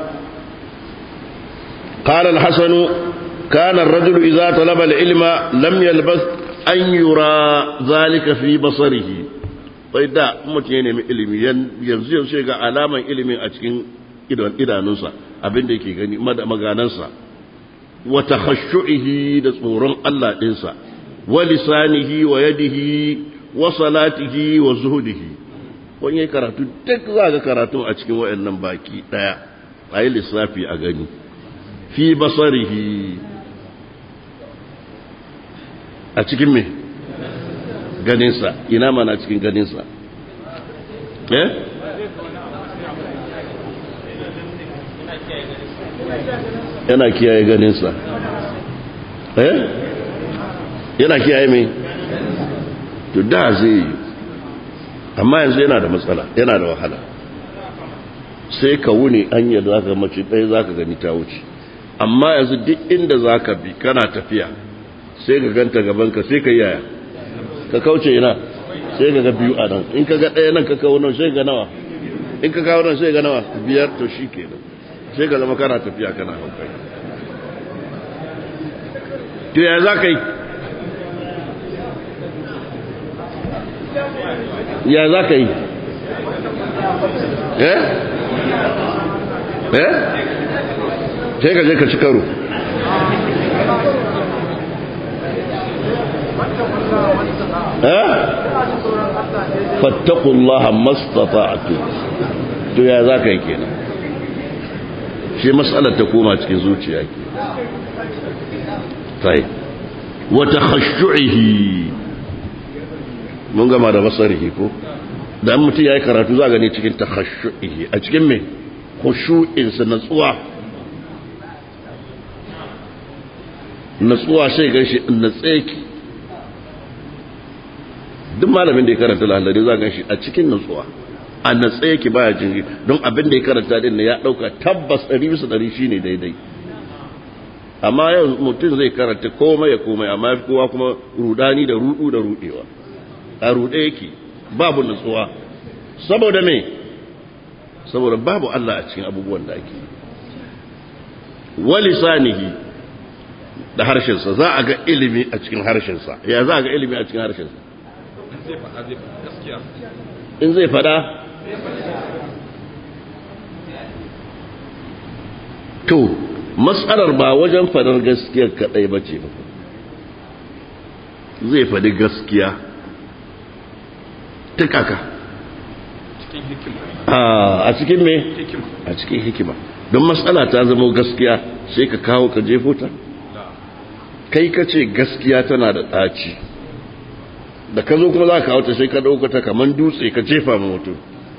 Speaker 1: قال الحسن كان الرجل إذا طلب العلم لم يلبث أن يرى ذلك في بصره bai da mutum ya nemi ilimi yanzu yanzu ga alaman ilimin a cikin idanunsa abinda yake gani maganansa wa takhashshu'ihi da tsoron Allah ɗinsa wa lisanihi wa yadihi wa salatihi wa zuhudihi wani ya karatu duk za ga karatu a cikin wayannan baki daya a yi lissafi a gani fi basarihi a cikin me ganinsa ina mana cikin ganinsa eh yana kiyaye ganinsa eh yana kiyaye mai to da zai yi amma yanzu yana da matsala yana da wahala sai ka wuni hanyar za ka mace ɗaya za ka gani ta wuce amma yanzu duk inda za ka bi kana tafiya sai ka ganta gabanka sai ka yaya ka kauce ina sai ka ga biyu a nan in ka ga ɗaya nan ka kawo nan sai ga nawa in ka kawo nan sai ga nawa biyar to shi ke nan sai ka zama kana tafiya kana hankali to ya za ka yi ya za ka yi eh eh sai ka je ka ci karo fattakullaha mastata'tu to ya za ka yi kenan shi matsalar ta koma cikin zuciya ke tai wata khashu'ihi mun gama da basarihi ko da an mutum ya yi karatu za gani cikin ta khashu'ihi a cikin mai khushu'insa natsuwa natsuwa sai gan shi natseki duk malamin da ya karanta lahallari za gan shi a cikin natsuwa a natsa yake baya jin don abin da ya karanta din ya dauka tabbas ɗari bisa ɗari shine daidai amma yau mutum zai karanta komai ya komai amma kowa kuma rudani da rudu da rudewa a rude yake babu natsuwa saboda me saboda babu Allah a cikin abubuwan da ake walisanihi da harshensa za a ga ilimi a cikin harshensa ya za a ga ilimi a cikin harshensa in zai fada to matsalar ba wajen fadar gaskiya kadai ba ce zai fadi gaskiya ta kaka a cikin me a cikin hikima don matsala ta zama gaskiya sai ka kawo ka jefo ta kai ka ce gaskiya tana da ɗaci da ka zo kuma za ka wata sai ka ɗauka ta kamar dutse ka jefa ma mutum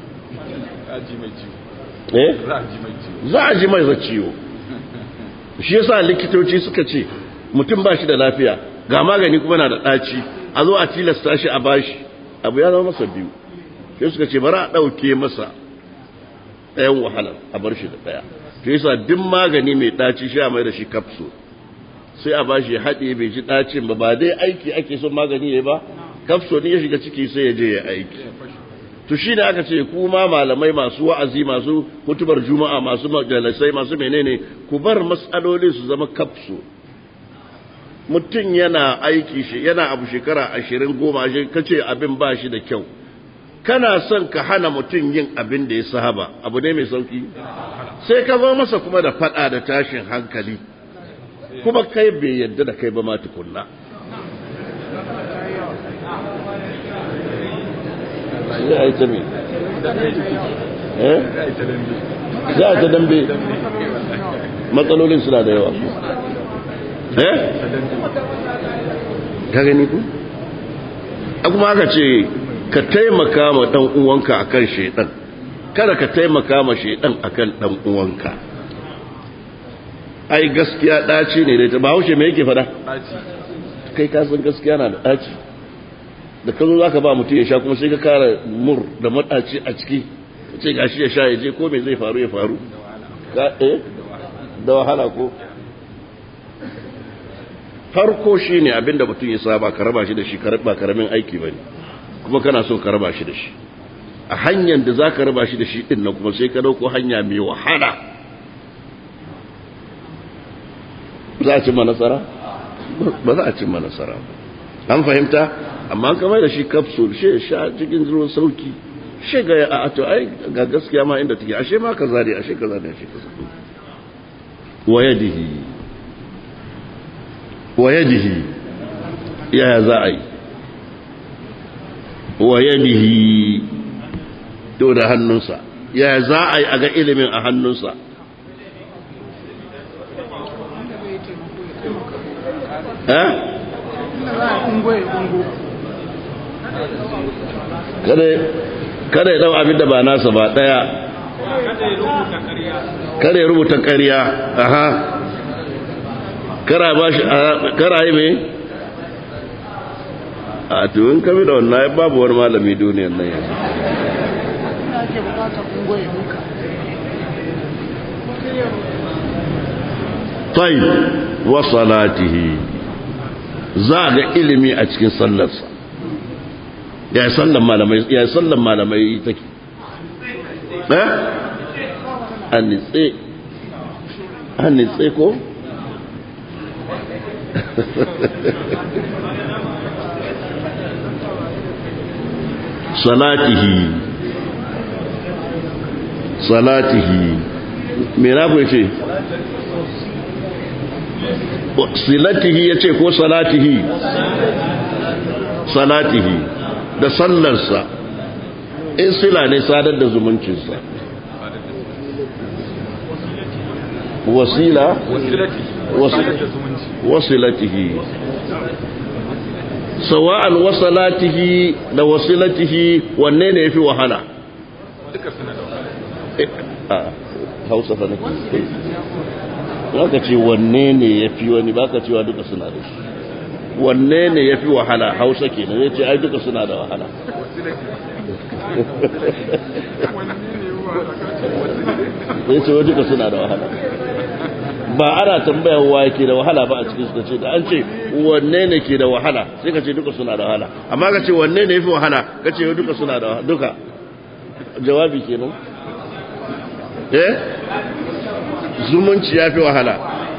Speaker 1: za a ji mai ciwo shi yasa likitoci suka ce mutum ba shi da lafiya ga magani kuma na da ɗaci a zo a tilasta shi a bashi abu ya zama masa biyu sai suka ce bari a ɗauke masa ɗayan wahalar a bar shi da ɗaya shi yasa duk magani mai ɗaci shi a mai da shi kapsul sai a bashi haɗe bai ji ɗacin ba ba dai aiki ake son magani ya ba kafso ne ya shiga ciki sai ya je ya aiki to shi ne aka ce kuma malamai masu wa'azi masu hutubar juma'a masu majalisai masu menene ku bar matsaloli su zama kafso mutum yana aiki shi yana abu shekara ashirin goma shi kace abin ba shi da kyau kana son ka hana mutum yin abin da ya saba abu ne mai sauki sai ka zo masa kuma da fada da tashin hankali kuma kai bai yadda da kai ba ma tukunna za a yi ta mai eh za a ta dambe matsalolin suna da yawa eh ka gani ku kuma aka ce ka taimaka ma dan uwanka akan shedan kada ka taimaka ma shedan akan dan uwanka ai gaskiya daci ne da ba haushe me yake fada kai ka san gaskiya na da daci da ka zo za ka ba mutum ya sha kuma sai ka kara mur da mataci a ciki ce gashi ya sha ya je ko me zai faru ya faru da wahala ko farko shi ne abinda mutum ya saba ka raba shi da shi ba karamin aiki ba ne kuma kana son ka raba shi da shi a hanyar da za ka raba shi da shi din nan kuma sai ka dauko hanya mai wahala za a cimma nasara ba za a cimma nasara an fahimta amma kamar da shi capsule shi sha cikin ruwan sauki shi ga a to ai ga gaskiya ma inda take ashe ma kaza ne ashe kaza ne ashe kaza wa yadihi wa yadihi ya za a yi wa yadihi to da hannunsa ya za a yi a ga ilimin a hannunsa eh kada ya dau abin da ba nasa ba daya kada ya rubuta ƙarya aha kara ba shi kara yi mai a tuwin kami da wannan babu wani malami duniyan nan yanzu طيب وصلاته زاد ilimi a cikin sallarsa ya sallan malamai ya sallan malamai take eh anitse anitse ko salatihi salatihi me na ku ce silatihi ya ce ko salatihi salatihi da sallarsa in sila ne sadar da zumuncinsa wasila wasilatihi sawa'an wasalatihi da wasilatihi wanne ne yafi wahala
Speaker 2: duka suna da wahala
Speaker 1: hausa fa nake zaka ce wanne ne yafi wani baka cewa duka suna da shi wanne ne yafi wahala hausa kenan zai ce ai duka suna da wahala zai ce wa duka suna da wahala ba ana tambayar wa ke da wahala ba a cikin su ce da an ce wanne ne ke da wahala sai ka ce duka suna da wahala amma ka ce wanne ne yafi wahala ka ce duka suna da wahala duka jawabi kenan eh zumunci yafi wahala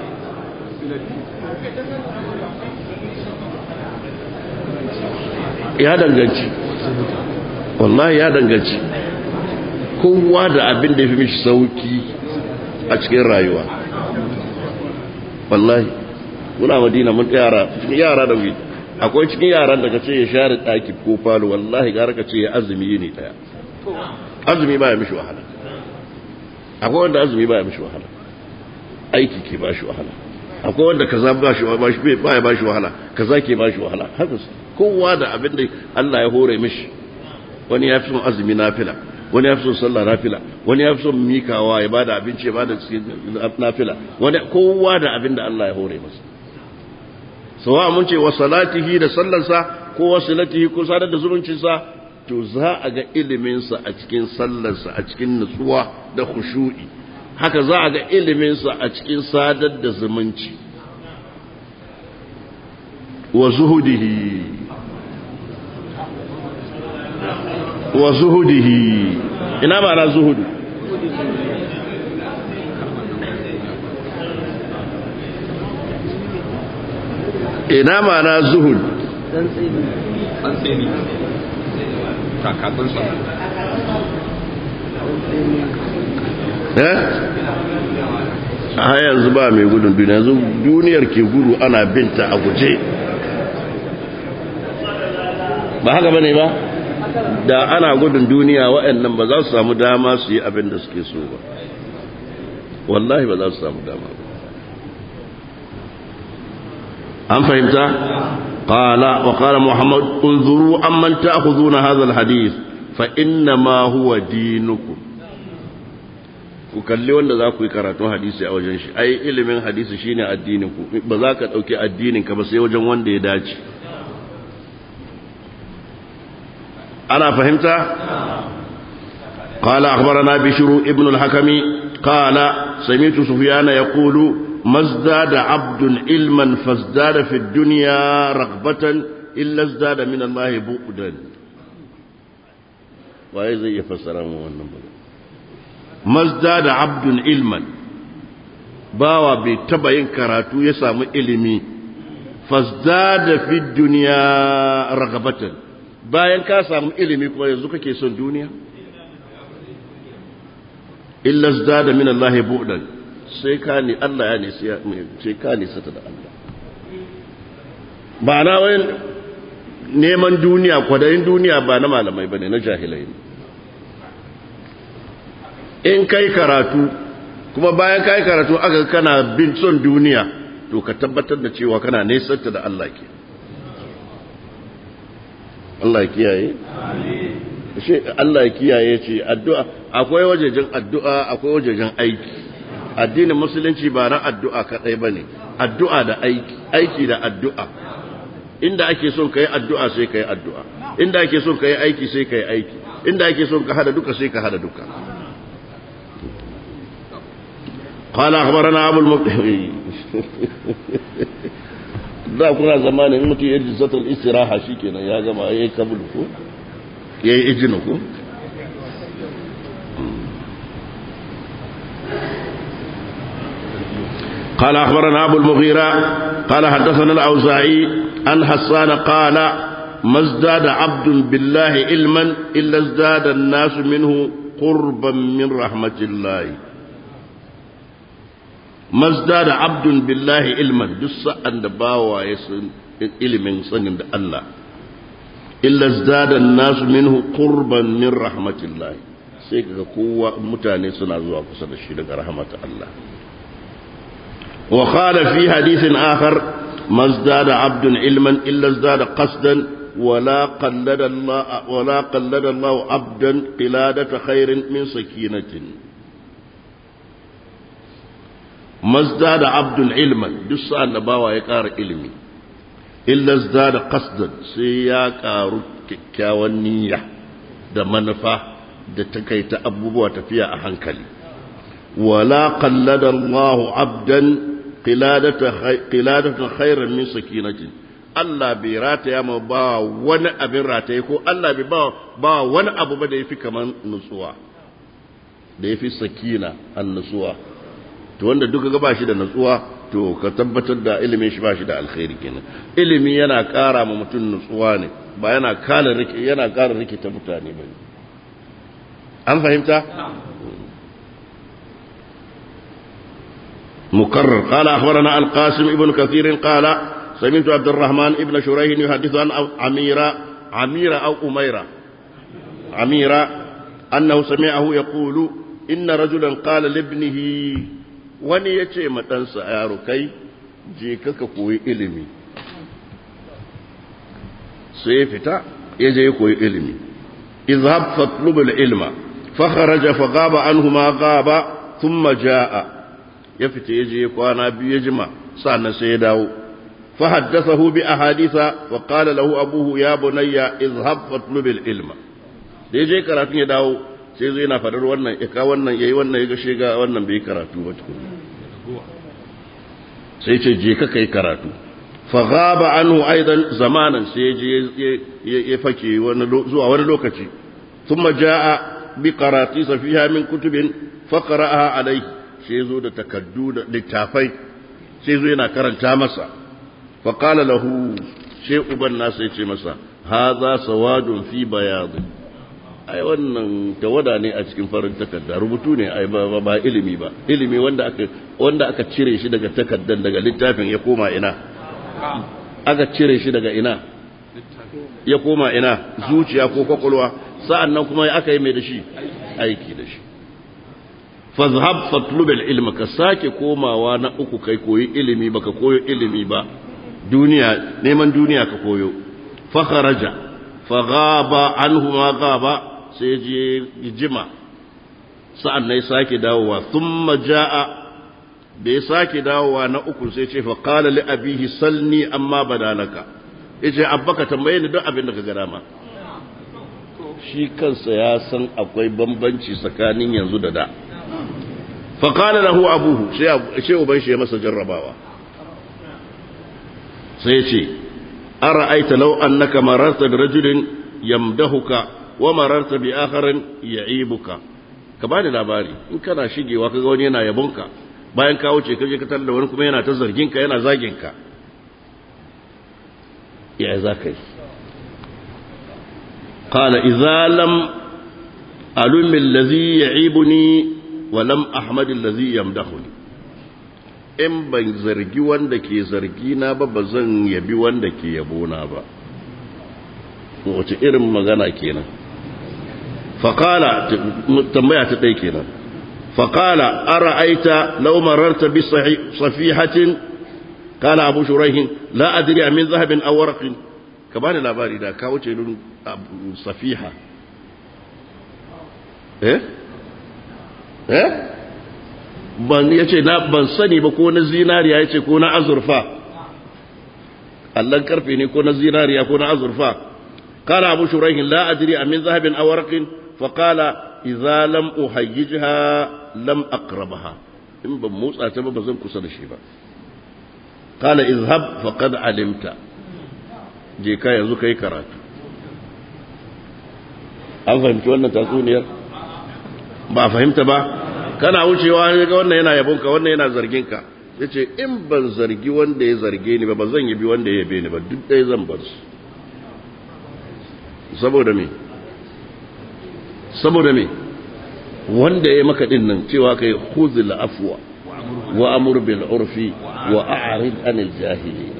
Speaker 1: ya danganci wallahi ya danganci kowa da abin da ya fi mishi sauki a cikin rayuwa wallahi muna madina mun yara cikin yara da wuri akwai cikin yaran da ka ce ya share ɗaki ko falo wallahi gara ka ce ya azumi ne ɗaya azumi ba ya mishi wahala akwai wanda azumi ba ya mishi wahala aiki ke ba shi wahala akwai wanda kaza ba shi ba ya ba shi wahala kaza ke ba shi wahala haka kowa da abin da Allah ya hore mishi wani ya fi son azumi nafila wani ya fi son sallah nafila wani ya fi son mikawa ya bada abinci ya bada nafila wani kowa da abin da Allah ya hore masa sawa mun ce wa salatihi da sallarsa ko wa salatihi ko sadar da zumuncinsa to za a ga iliminsa a cikin sallarsa a cikin nutsuwa da khushu'i haka za a ga iliminsa a cikin sadar da zumunci wa zuhudihi wa zuhudihi ina ma'ana zuhudu ina ma'ana zuhud
Speaker 2: tsantseni kakatsunsa
Speaker 1: eh a yanzu ba mai gudun duniya yanzu duniyar ke gudu ana binta a guje ba haka bane ba da ana gudun duniya waɗannan ba za su samu dama su yi abin da suke so ba wallahi ba za su samu dama ba an fahimta qala wa qala muhammad unzuru amman ta'khuduna hadha alhadith fa inna ma huwa dinukum ku kalli wanda za ku yi karatun hadisi a wajen shi ai ilimin hadisi shine addinin ku ba za ka dauki addinin ka ba sai wajen wanda ya dace أنا فهمت قال أخبرنا بشر ابن الحكم قال سمعت سفيان يقول ما ازداد عبد علما فازداد في الدنيا رغبة إلا ازداد من الله بؤدا وإذا يفسر ما ازداد عبد علما bawa bai taba yin karatu ya samu ilimi fasdada fi duniya ragabatan bayan ka samu ilimi kuma yanzu kake son duniya illa zdada min Allah bu'dan sai ka ni Allah ya nisi sai ka nisa da Allah ba na wani neman duniya kwadayin duniya ba na malamai bane na jahilai ne in kai karatu kuma bayan kai karatu aka kana bin son duniya to ka tabbatar da cewa kana nesanta da Allah ke Allah ya kiyaye shi Allah ya kiyaye ce addu'a akwai wajejen addu'a akwai wajejen aiki addinin musulunci ba na addu'a kadai bane addu'a da aiki aiki da addu'a inda ake son kai addu'a sai kai addu'a inda ake son kai aiki sai kai aiki inda ake son ka hada duka sai ka hada duka قال أخبرنا أبو المطهري da kuna zamanin mutum ya ji zatar istiraha shi kenan ya gama ya yi kabul ko ya yi ijinu ko قال أخبرنا أبو المغيرة قال حدثنا الأوزاعي أن حسان قال ما ازداد عبد بالله علما إلا ازداد الناس منه قربا من رحمة الله mazda da abdun billahi ilman duk sa'an da bawa ya san ilimin sanin da Allah illa zada nasu minhu qurban min rahmatillahi sai kaga kowa mutane suna zuwa kusa da shi daga rahmatin Allah wa qala fi hadithin akhar mazda da abdun ilman illa zada qasdan ولا قلد الله ولا قلد الله عبدا قلادة خير من سكينة mazda da abdul ilman duk sa'an da bawa ya ƙara ilimi illa zda da qasdan sai ya ƙaru kyakkyawan niyya da manufa da takaita abubuwa tafiya a hankali wala qallada Allah abdan qiladatan khairan min sakinatin Allah bai rataya ma ba wani abin rataye ko Allah bai ba ba wani abu ba da yafi kaman nutsuwa da yafi sakina an nutsuwa to wanda duka ga bashi da natsuwa to ka tabbatar da ilimin shi bashi da alkhairi kenan ilimi yana ƙara ma mutum nutsuwa ne ba yana kala rike yana ƙara rike ta mutane ba an fahimta مكرر قال أخبرنا القاسم ابن كثير قال سمعت عبد الرحمن ابن شريح يحدث عن عميرة عميرة أو أميرة عميرة أنه سمعه يقول إن رجلا قال لابنه wani ya ce ɗansa yaro kai je kaka koyi ilimi sai ya fita ya je ya koyi ilimi izhab fatlubul ilma fa kharaja fa gaba anhu ma gaba thumma jaa ya fita ya je kwana biyu ya jima sannan sai ya dawo fa haddathahu bi ahaditha wa qala lahu abuhu ya bunayya izhab fatlubul ilma da ya je karatun ya dawo sai zai yana fadar wannan ya ka wannan yayi wannan ya gashe ga wannan bai karatu ba tukun sai ce je ka kai karatu fa ghaba anhu aidan zamanan sai je ya fake wani zuwa wani lokaci thumma jaa bi qarati fiha min kutubin fa qara'aha alayhi sai zo da takaddu da littafai sai zo yana karanta masa fa qala lahu sai uban nasa ya ce masa hadha sawadun fi bayadin ai wannan tawada ne a cikin farin takarda rubutu ne ai ba ba ilimi ba ilimi wanda aka wanda aka cire shi daga takaddan daga littafin ya koma ina aka cire shi daga ina ya koma ina zuciya ko kwakwalwa sa'annan kuma aka yi mai da shi aiki da shi fazhab fatlub ilma ka sake komawa na uku kai koyi ilimi baka koyo ilimi ba duniya neman duniya ka koyo fa kharaja fa ghaba anhu ma ghaba sai je jima sa'an na sake dawowa thumma jaa da ya sake dawowa na uku sai ce fa qala li abihi salni amma badalaka yace abbaka tambaye ni duk abin da ka ga dama shi kansa ya san akwai bambanci tsakanin yanzu da da fa qala lahu abuhu sai sai uban shi ya masa jarrabawa sai ce ara'aita law annaka mararta bi rajulin yamdahuka wa mararta bi akharin ya'ibuka ka bani labari in kana shigewa kaga wani yana yabonka bayan ka wuce kaje ka da wani kuma yana ta zargin ka yana zagin ka ya za ka yi qala idza lam alum allazi ya'ibuni wa lam ahmad allazi yamdahuni in ban zargi wanda ke zargi na ba ba zan yabi wanda ke yabo na ba wace irin magana kenan faƙala tambaya ta ɗai kenan فقال أرأيت لو مررت بصفيحة قال أبو شريح لا أدري من ذهب أو ورق كمان لا باري دا كاوتش صفيحة eh eh ban yace na ban sani ba ko na zinariya yace ko na azurfa allan karfe ne ko na zinariya ko na azurfa qala abu shuraih la adri amin zahabin aw warqin fa qala idza lam uhayyijha lam aqrabaha in ban motsa ta ba bazan kusa da shi ba qala izhab faqad alimta je ka yanzu kai karatu an fahimci wannan tatsuniyar ba fahimta ba kana wucewa ga wannan yana yabonka wannan yana zargin ka yace in ban zargi wanda ya zarge ni ba ba zan yabi wanda ya yabe ni ba duk ɗaya zan bar su saboda me saboda me wanda ya maka din nan cewa kai khuzil afwa wa amur bil urfi wa a'rid anil jahilin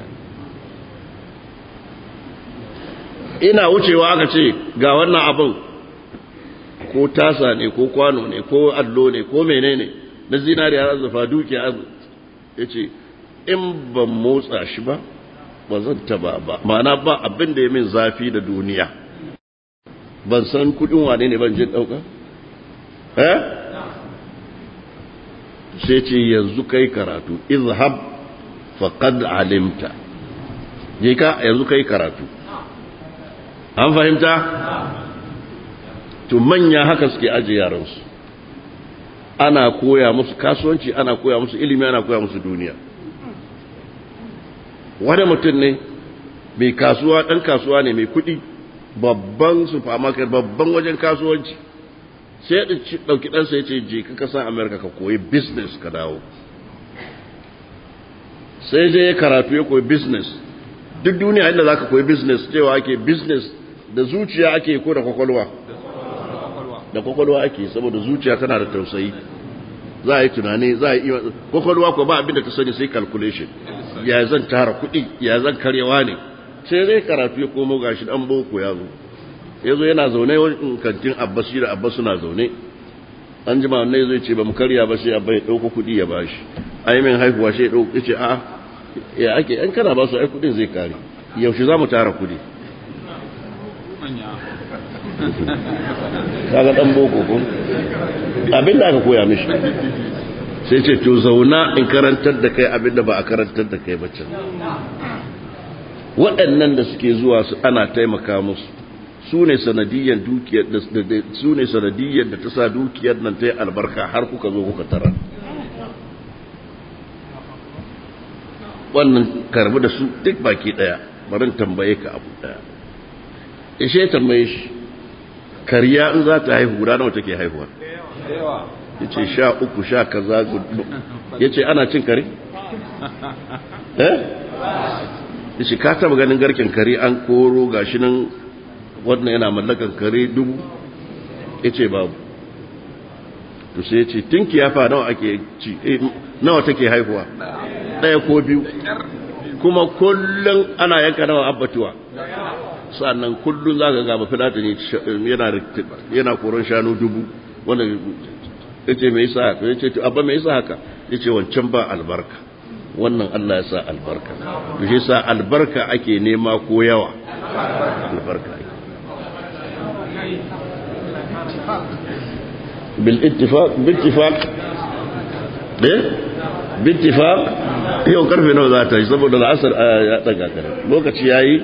Speaker 1: ina wucewa aka ce ga wannan abin ko tasa ne ko kwano ne ko allo ne ko menene na zinariya azufa dukiya ya ce in ban motsa shi ba ba zan taba ba ma'ana ba abin da ya min zafi da duniya ban san kudin wane ne ban jin dauka eh sai ce yanzu kai karatu izhab faqad alimta je ka yanzu kai karatu an fahimta to manya haka suke aje yaransu ana koya musu kasuwanci ana koya musu ilimi ana koya musu duniya wani mutum ne mai kasuwa ɗan kasuwa ne mai kuɗi babban supermarket babban wajen kasuwanci sai ya ɗauki ɗansa ya ce je ka kasan amerika ka koyi business ka dawo sai je ya karatu ya koyi business duk duniya inda za ka koyi business cewa ake business da zuciya ake ko da kwakwalwa da kwakwalwa ake saboda zuciya tana da tausayi za a yi tunani za a yi kwakwalwa ko ba abin da ta sani sai calculation ya zan tara kuɗi ya zan karyawa ne sai zai karatu ya komo gashi dan boko ya zo ya zo yana zaune wajen kantin abbas shi da abbas suna zaune an jima wannan zai ce ba mu karya ba sai abba ya ɗauko kuɗi ya bashi ai min haihuwa sai ya ɗauko ya ce a'a ya ake an kana ba su ai kuɗin zai kare yaushe za mu tara kuɗi kaga dan boko ko abin da aka koya mishi sai ce to zauna in karantar da kai abin da ba a karantar da kai bacin waɗannan da suke zuwa su ana taimaka musu su ne sanadiyyar dukiyar da su ne sanadiyyar da ta sa dukiyar nan ta yi albarka har kuka zo kuka tara wannan karbi da su duk baki daya barin tambaye ka abu daya ishe tambaye shi kariya in za ta haihu guda nawa take haihuwa ya ce sha uku sha kaza ya ce ana cin kare? eh? ya ce ka taba ganin garken kare an koro gashi nan wannan yana mallakan kare dubu ya ce babu to sai ya ce tinki ya fa nawa ake ci nawa take haihuwa ɗaya ko biyu kuma kullum ana yanka nawa abbatuwa sannan kullum za ka gaba filata ne yana koron shanu dubu wanda ya ce mai sa haka ya ce abba mai sa haka ya ce wancan ba albarka wannan Allah ya sa albarka to shi sa albarka ake nema ko yawa albarka ake bil ittifaq bil ittifaq eh bil ittifaq yau karfe nawa za ta yi saboda al'asar ya daga kare lokaci yayi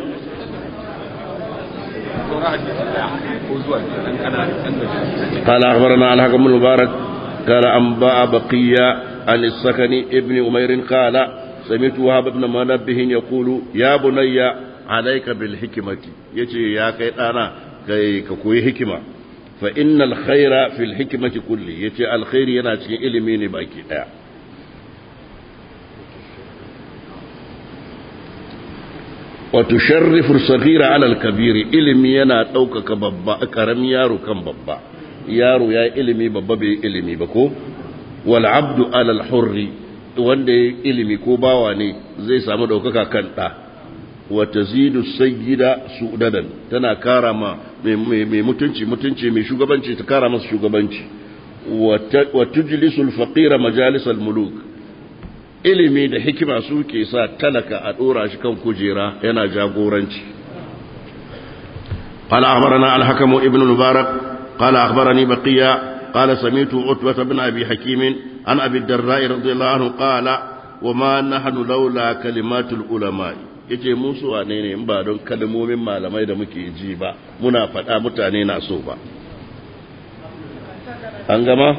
Speaker 1: قال أخبرنا الحكم بن المبارك قال أنباء بقية عن السكن ابن أمير قال سمعت وهب بن منبه يقول يا بني عليك بالحكمة يجي يا كيتانا كي كوي حكمة فإن الخير في الحكمة كله يجي الخير يناتي إلمين باكي وتشرف الصغير على الكبير ilimi yana ɗaukaka babba ƙaramin yaro kan babba yaro ya yi ilimi babba bai ilimi ba ko wal abdu alal hurri wanda ya ilimi ko bawa ne zai samu ɗaukaka kan ɗa wa tazidu sayyida sudadan tana kara ma mai mutunci mutunci mai shugabanci ta kara masa shugabanci wa tujlisu al-faqira majalis al-muluk ilimi da hikima su ke sa talaka a dora shi kan kujera yana jagoranci قال أخبرنا الحكم ابن المبارك قال أخبرني بقية قال سمعت عتبة بن أبي حكيم عن أبي الدراء رضي الله عنه قال وما نحن لولا كلمات العلماء yace mu su wane ne in ba don kalmomin malamai da muke ji ba muna faɗa mutane na so ba an gama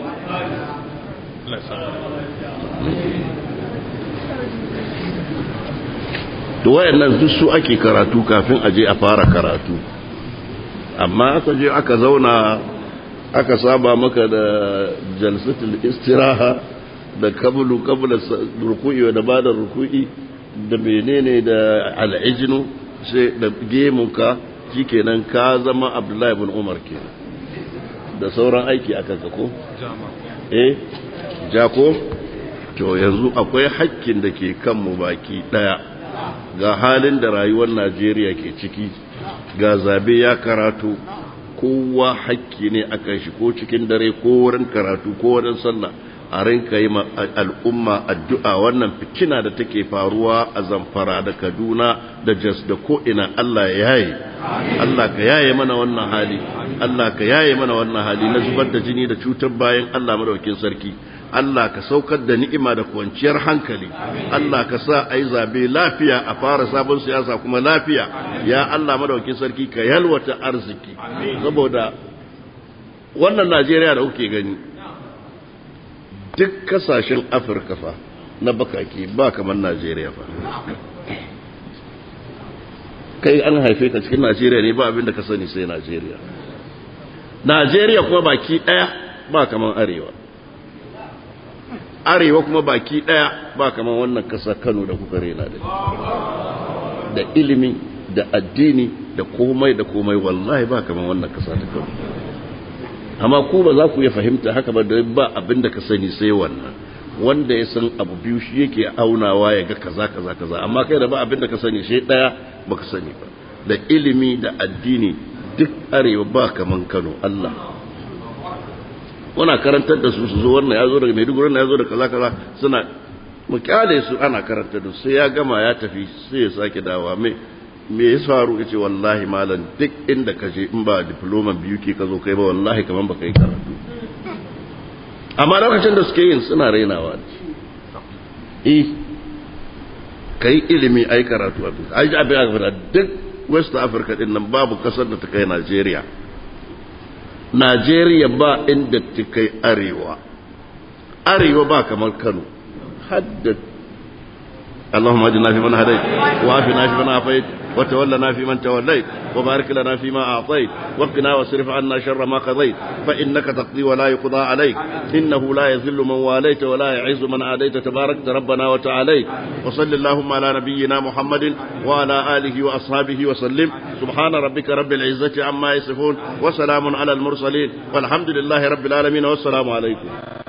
Speaker 1: to wayannan duk su ake karatu kafin a je a fara karatu amma aka je aka zauna aka saba maka da jalsatul istiraha da kabulu kabula ruku'i da bada ruku'i da menene da al'ijinu sai da gemunka shikenan ka zama abdullahi ibn umar kenan da sauran aiki akan ka ko eh jako to yanzu akwai hakkin da ke kanmu baki daya ga halin da rayuwar Najeriya ke ciki ga zabe ya karatu kowa hakki ne akan shi ko cikin dare ko wurin karatu ko wurin sallah a rinka yi al'umma addu'a wannan fitina da take faruwa a zamfara da kaduna da jas da ko'ina Allah ya yaye Allah ka yaye mana wannan hali Allah ka yaye mana wannan hali na zubar da jini da cutar bayan Allah madaukin sarki Allah ka saukar da ni'ima da kwanciyar hankali Allah ka sa a yi zabe lafiya a fara sabon siyasa kuma lafiya ya Allah madaukin sarki ka yalwata arziki saboda wannan Najeriya da kuke gani duk kasashen afirka fa na bakaki ba kamar najeriya fa kai an haife ka cikin najeriya ne ba abin da ka sani sai najeriya najeriya kuma baki daya ba kamar arewa arewa kuma baki daya ba kamar wannan kasa kano da kuka rena da da ilimi da addini da komai da komai wallahi ba kamar wannan kasa ta kano amma ku ba za ku iya fahimta haka ba da ba abin da ka sani sai wannan wanda ya san abu biyu shi yake aunawa ya ga kaza kaza kaza amma kai da ba abin da ka sani shi daya baka sani ba da ilimi da addini duk arewa ba kaman Kano Allah wana karantar da su su zo wannan ya zo daga Maiduguri wannan ya zo da kaza kaza suna mu kyale su ana karantar da su sai ya gama ya tafi sai ya sake dawa mai me ya faru ya ce wallahi malam duk inda ka je in ba diploma biyu ke ka zo kai ba wallahi kaman baka yi karatu amma lokacin da suke yin suna rainawa ne eh kai ilimi ai karatu abin ai ji abin aka duk west africa din nan babu kasar da ta kai najeriya najeriya ba inda ta kai arewa arewa ba kamar kano hadda اللهم اجعلنا في من هديت وعافنا في من عافيت وتولنا في من توليت وبارك لنا فيما أعطيت وقنا واصرف عنا شر ما قضيت فإنك تقضي ولا يقضى عليك إنه لا يذل من واليت ولا يعز من عاديت تبارك ربنا وتعاليت وصل اللهم على نبينا محمد وعلى آله وأصحابه وسلم سبحان ربك رب العزة عما يصفون وسلام على المرسلين والحمد لله رب العالمين والسلام عليكم